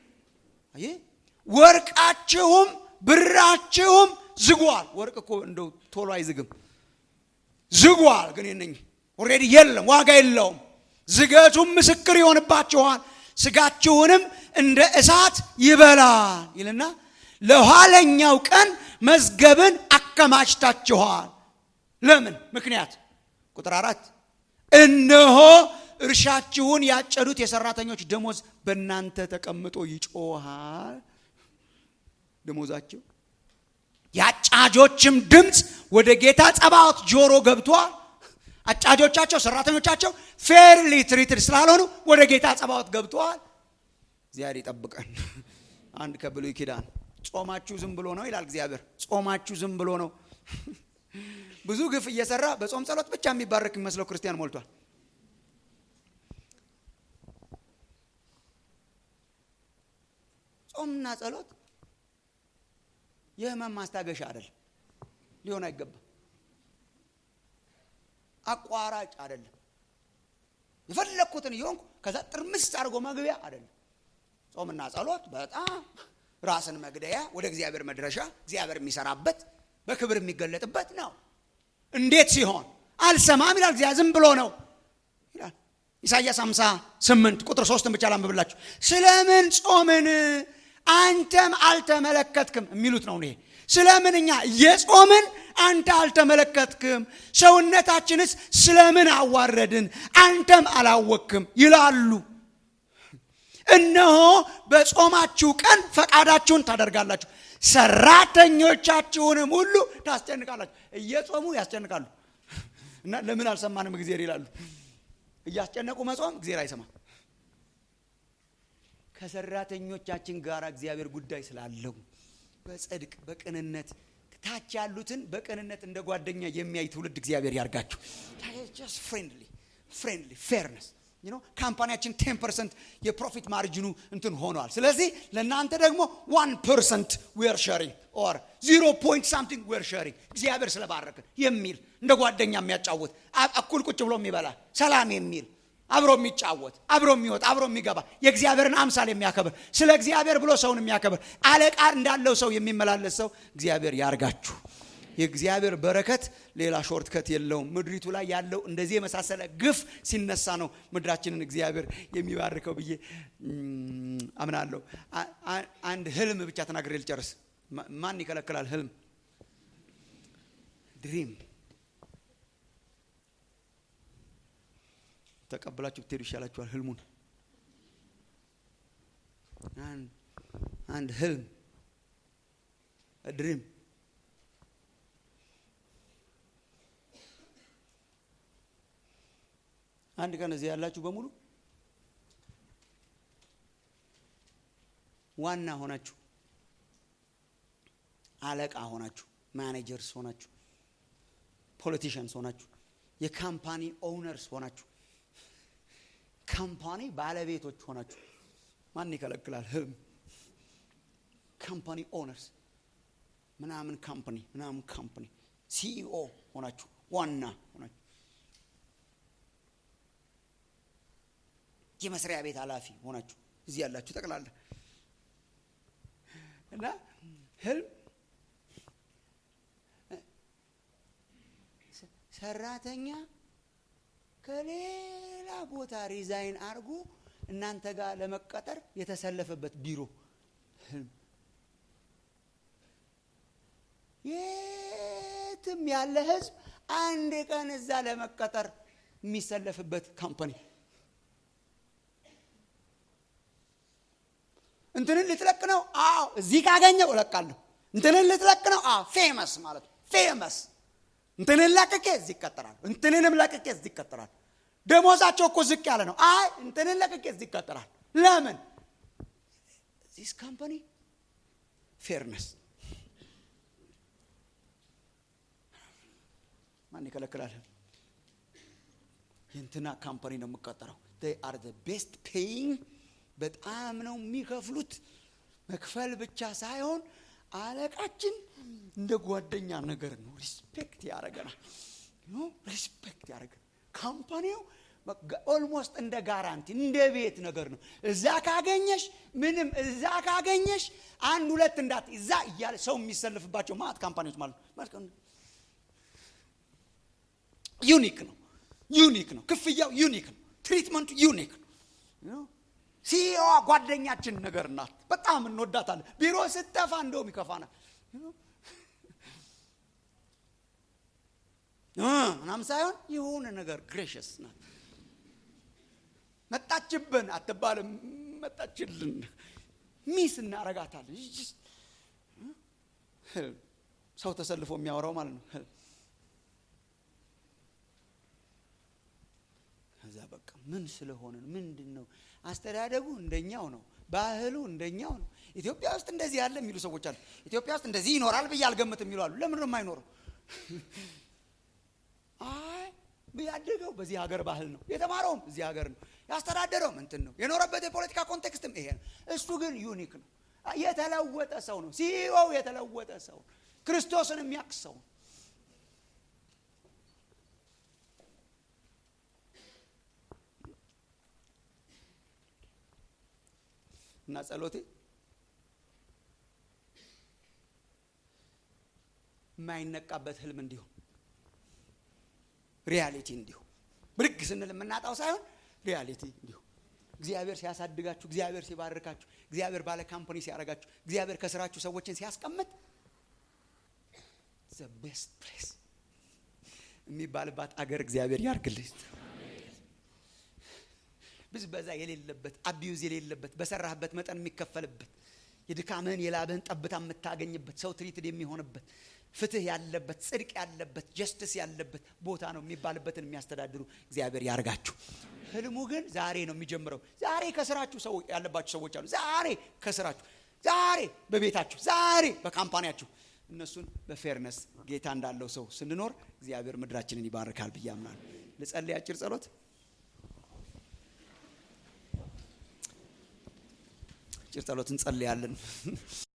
ወርቃችሁም ብራችሁም ዝጓል። ወርቅ እኮ እንደው ቶሎ አይዝግም። ዝጓል ግን የነኝ ኦልሬዲ የለም፣ ዋጋ የለውም። ዝገቱም ምስክር ይሆንባችኋል፣ ስጋችሁንም እንደ እሳት ይበላል ይልና ለኋለኛው ቀን መዝገብን አከማችታችኋል። ለምን ምክንያት? ቁጥር አራት እነሆ እርሻችሁን ያጨዱት የሰራተኞች ደሞዝ በእናንተ ተቀምጦ ይጮሃል። ደሞዛቸው የአጫጆችም ድምፅ ወደ ጌታ ጸባዖት ጆሮ ገብቷል። አጫጆቻቸው ሰራተኞቻቸው ፌርሊ ትሪትድ ስላልሆኑ ወደ ጌታ ጸባዖት ገብተዋል። እግዚአብሔር ይጠብቀን። አንድ ከብሉይ ኪዳን ጾማችሁ ዝም ብሎ ነው ይላል እግዚአብሔር። ጾማችሁ ዝም ብሎ ነው። ብዙ ግፍ እየሰራ በጾም ጸሎት ብቻ የሚባረክ የሚመስለው ክርስቲያን ሞልቷል። ጾምና ጸሎት የህመም ማስታገሻ አይደለም፣ ሊሆን አይገባም። አቋራጭ አይደለም። የፈለግኩትን እየሆንኩ ከዛ ጥርምስ አድርጎ መግቢያ አይደለም። ጾምና ጸሎት በጣም ራስን መግደያ፣ ወደ እግዚአብሔር መድረሻ፣ እግዚአብሔር የሚሰራበት በክብር የሚገለጥበት ነው። እንዴት ሲሆን አልሰማም ይላል እግዚአብሔር። ዝም ብሎ ነው ይላል ኢሳይያስ 58 ቁጥር ሶስትን ብቻ ላንብብላችሁ። ስለምን ጾምን አንተም አልተመለከትክም የሚሉት ነው ይሄ ስለምን እኛ እየጾምን አንተ አልተመለከትክም ሰውነታችንስ ስለምን አዋረድን አንተም አላወክም ይላሉ እነሆ በጾማችሁ ቀን ፈቃዳችሁን ታደርጋላችሁ ሰራተኞቻችሁንም ሁሉ ታስጨንቃላችሁ እየጾሙ ያስጨንቃሉ እና ለምን አልሰማንም እግዜር ይላሉ እያስጨነቁ መጾም እግዜር አይሰማም ከሰራተኞቻችን ጋር እግዚአብሔር ጉዳይ ስላለው በጽድቅ በቅንነት ታች ያሉትን በቅንነት እንደ ጓደኛ የሚያይ ትውልድ እግዚአብሔር ያርጋችሁ ፍሬንድሊ ፍሬንድሊ ፌርነስ ካምፓኒያችን ቴን ፐርሰንት የፕሮፊት ማርጅኑ እንትን ሆኗል ስለዚህ ለእናንተ ደግሞ ዋን ፐርሰንት ዌር ሸሪንግ ኦር ዚሮ ፖይንት ሳምቲንግ ዌር ሸሪንግ እግዚአብሔር ስለባረክን የሚል እንደ ጓደኛ የሚያጫውት እኩል ቁጭ ብሎ የሚበላ ሰላም የሚል አብሮ የሚጫወት አብሮ የሚወጣ አብሮ የሚገባ የእግዚአብሔርን አምሳል የሚያከብር ስለ እግዚአብሔር ብሎ ሰውን የሚያከብር አለቃ እንዳለው ሰው የሚመላለስ ሰው እግዚአብሔር ያርጋችሁ የእግዚአብሔር በረከት ሌላ ሾርትከት የለውም ምድሪቱ ላይ ያለው እንደዚህ የመሳሰለ ግፍ ሲነሳ ነው ምድራችንን እግዚአብሔር የሚባርከው ብዬ አምናለሁ አንድ ህልም ብቻ ተናግሬ ልጨርስ ማን ይከለክላል ህልም ድሪም ተቀብላችሁ ብትሄዱ ይሻላችኋል ህልሙን አንድ ህልም ድሪም አንድ ቀን እዚህ ያላችሁ በሙሉ ዋና ሆናችሁ አለቃ ሆናችሁ ማኔጀርስ ሆናችሁ ፖለቲሽንስ ሆናችሁ የካምፓኒ ኦውነርስ ሆናችሁ ካምፓኒ ባለቤቶች ሆናችሁ ማን ይከለክላል ህልም ካምፓኒ ኦነርስ ምናምን ካምፓኒ ምናምን ካምፓኒ ሲኢኦ ሆናችሁ ዋና ሆናችሁ የመስሪያ ቤት ኃላፊ ሆናችሁ እዚህ ያላችሁ ጠቅላላ እና ህልም ሰራተኛ ከሌላ ቦታ ሪዛይን አድርጎ እናንተ ጋር ለመቀጠር የተሰለፈበት ቢሮ ህልም የትም ያለ ህዝብ አንድ ቀን እዛ ለመቀጠር የሚሰለፍበት ካምፓኒ እንትንን ልትለቅ ነው አዎ እዚህ ካገኘው እለቃለሁ እንትንን ልትለቅ ነው አዎ ፌመስ ማለት ነው ፌመስ እንትንን ለቅቄ እዚህ ይቀጠራል እንትንንም ለቅቄ እዚህ ይቀጠራል ደሞዛቸው እኮ ዝቅ ያለ ነው አይ እንትንን ለቅቄ እዚህ ይቀጠራል ለምን ዚስ ካምፓኒ ፌርነስ ማን ይከለክላል የእንትና ካምፓኒ ነው የምቀጠረው አር ቤስት ፔይንግ በጣም ነው የሚከፍሉት መክፈል ብቻ ሳይሆን አለቃችን እንደ ጓደኛ ነገር ነው ሪስፔክት ያደረገናል ሪስፔክት ያደረገ ካምፓኒው ኦልሞስት እንደ ጋራንቲ እንደ ቤት ነገር ነው እዛ ካገኘሽ ምንም እዛ ካገኘሽ አንድ ሁለት እንዳት እዛ እያለ ሰው የሚሰልፍባቸው ማት ካምፓኒዎች ማለት ነው ዩኒክ ነው ዩኒክ ነው ክፍያው ዩኒክ ነው ትሪትመንቱ ዩኒክ ነው ሲኢኦዋ ጓደኛችን ነገር ናት በጣም እንወዳታለን ቢሮ ስጠፋ እንደውም ይከፋናል ምናም ሳይሆን የሆነ ነገር ግሬሽስ ናት መጣችብን አትባልም መጣችልን ሚስ እናረጋታለን ሰው ተሰልፎ የሚያወራው ማለት ነው ከዛ በቃ ምን ስለሆነ ምንድን ነው አስተዳደጉ እንደኛው ነው ባህሉ እንደኛው ነው ኢትዮጵያ ውስጥ እንደዚህ ያለ የሚሉ ሰዎች አሉ ኢትዮጵያ ውስጥ እንደዚህ ይኖራል ብዬ አልገምትም የሚሉ አሉ ለምን ነው የማይኖረው አይ ያደገው በዚህ ሀገር ባህል ነው የተማረውም እዚህ ሀገር ነው ያስተዳደረውም እንትን ነው የኖረበት የፖለቲካ ኮንቴክስትም ይሄ ነው እሱ ግን ዩኒክ ነው የተለወጠ ሰው ነው ሲኢኦው የተለወጠ ሰው ክርስቶስን የሚያቅ ሰው እና ጸሎቴ የማይነቃበት ህልም እንዲሁም ሪያሊቲ እንዲሁ ብድግ ስንል የምናጣው ሳይሆን ሪያሊቲ እንዲሁ እግዚአብሔር ሲያሳድጋችሁ፣ እግዚአብሔር ሲባርካችሁ፣ እግዚአብሔር ባለ ካምፓኒ ሲያደርጋችሁ፣ እግዚአብሔር ከስራችሁ ሰዎችን ሲያስቀምጥ ዘ ቤስት ፕሌስ የሚባልባት አገር እግዚአብሔር ያርግልህ። ብዝበዛ የሌለበት አቢዩዝ የሌለበት በሰራህበት መጠን የሚከፈልበት የድካምህን የላብህን ጠብታ የምታገኝበት ሰው ትሪትድ የሚሆንበት ፍትህ ያለበት ጽድቅ ያለበት ጀስትስ ያለበት ቦታ ነው የሚባልበትን የሚያስተዳድሩ እግዚአብሔር ያርጋችሁ። ህልሙ ግን ዛሬ ነው የሚጀምረው። ዛሬ ከስራችሁ ሰው ያለባችሁ ሰዎች አሉ። ዛሬ ከስራችሁ፣ ዛሬ በቤታችሁ፣ ዛሬ በካምፓኒያችሁ እነሱን በፌርነስ ጌታ እንዳለው ሰው ስንኖር እግዚአብሔር ምድራችንን ይባርካል ብዬ አምናለሁ። ልጸልይ አጭር ጸሎት። አጭር ጸሎት እንጸልያለን።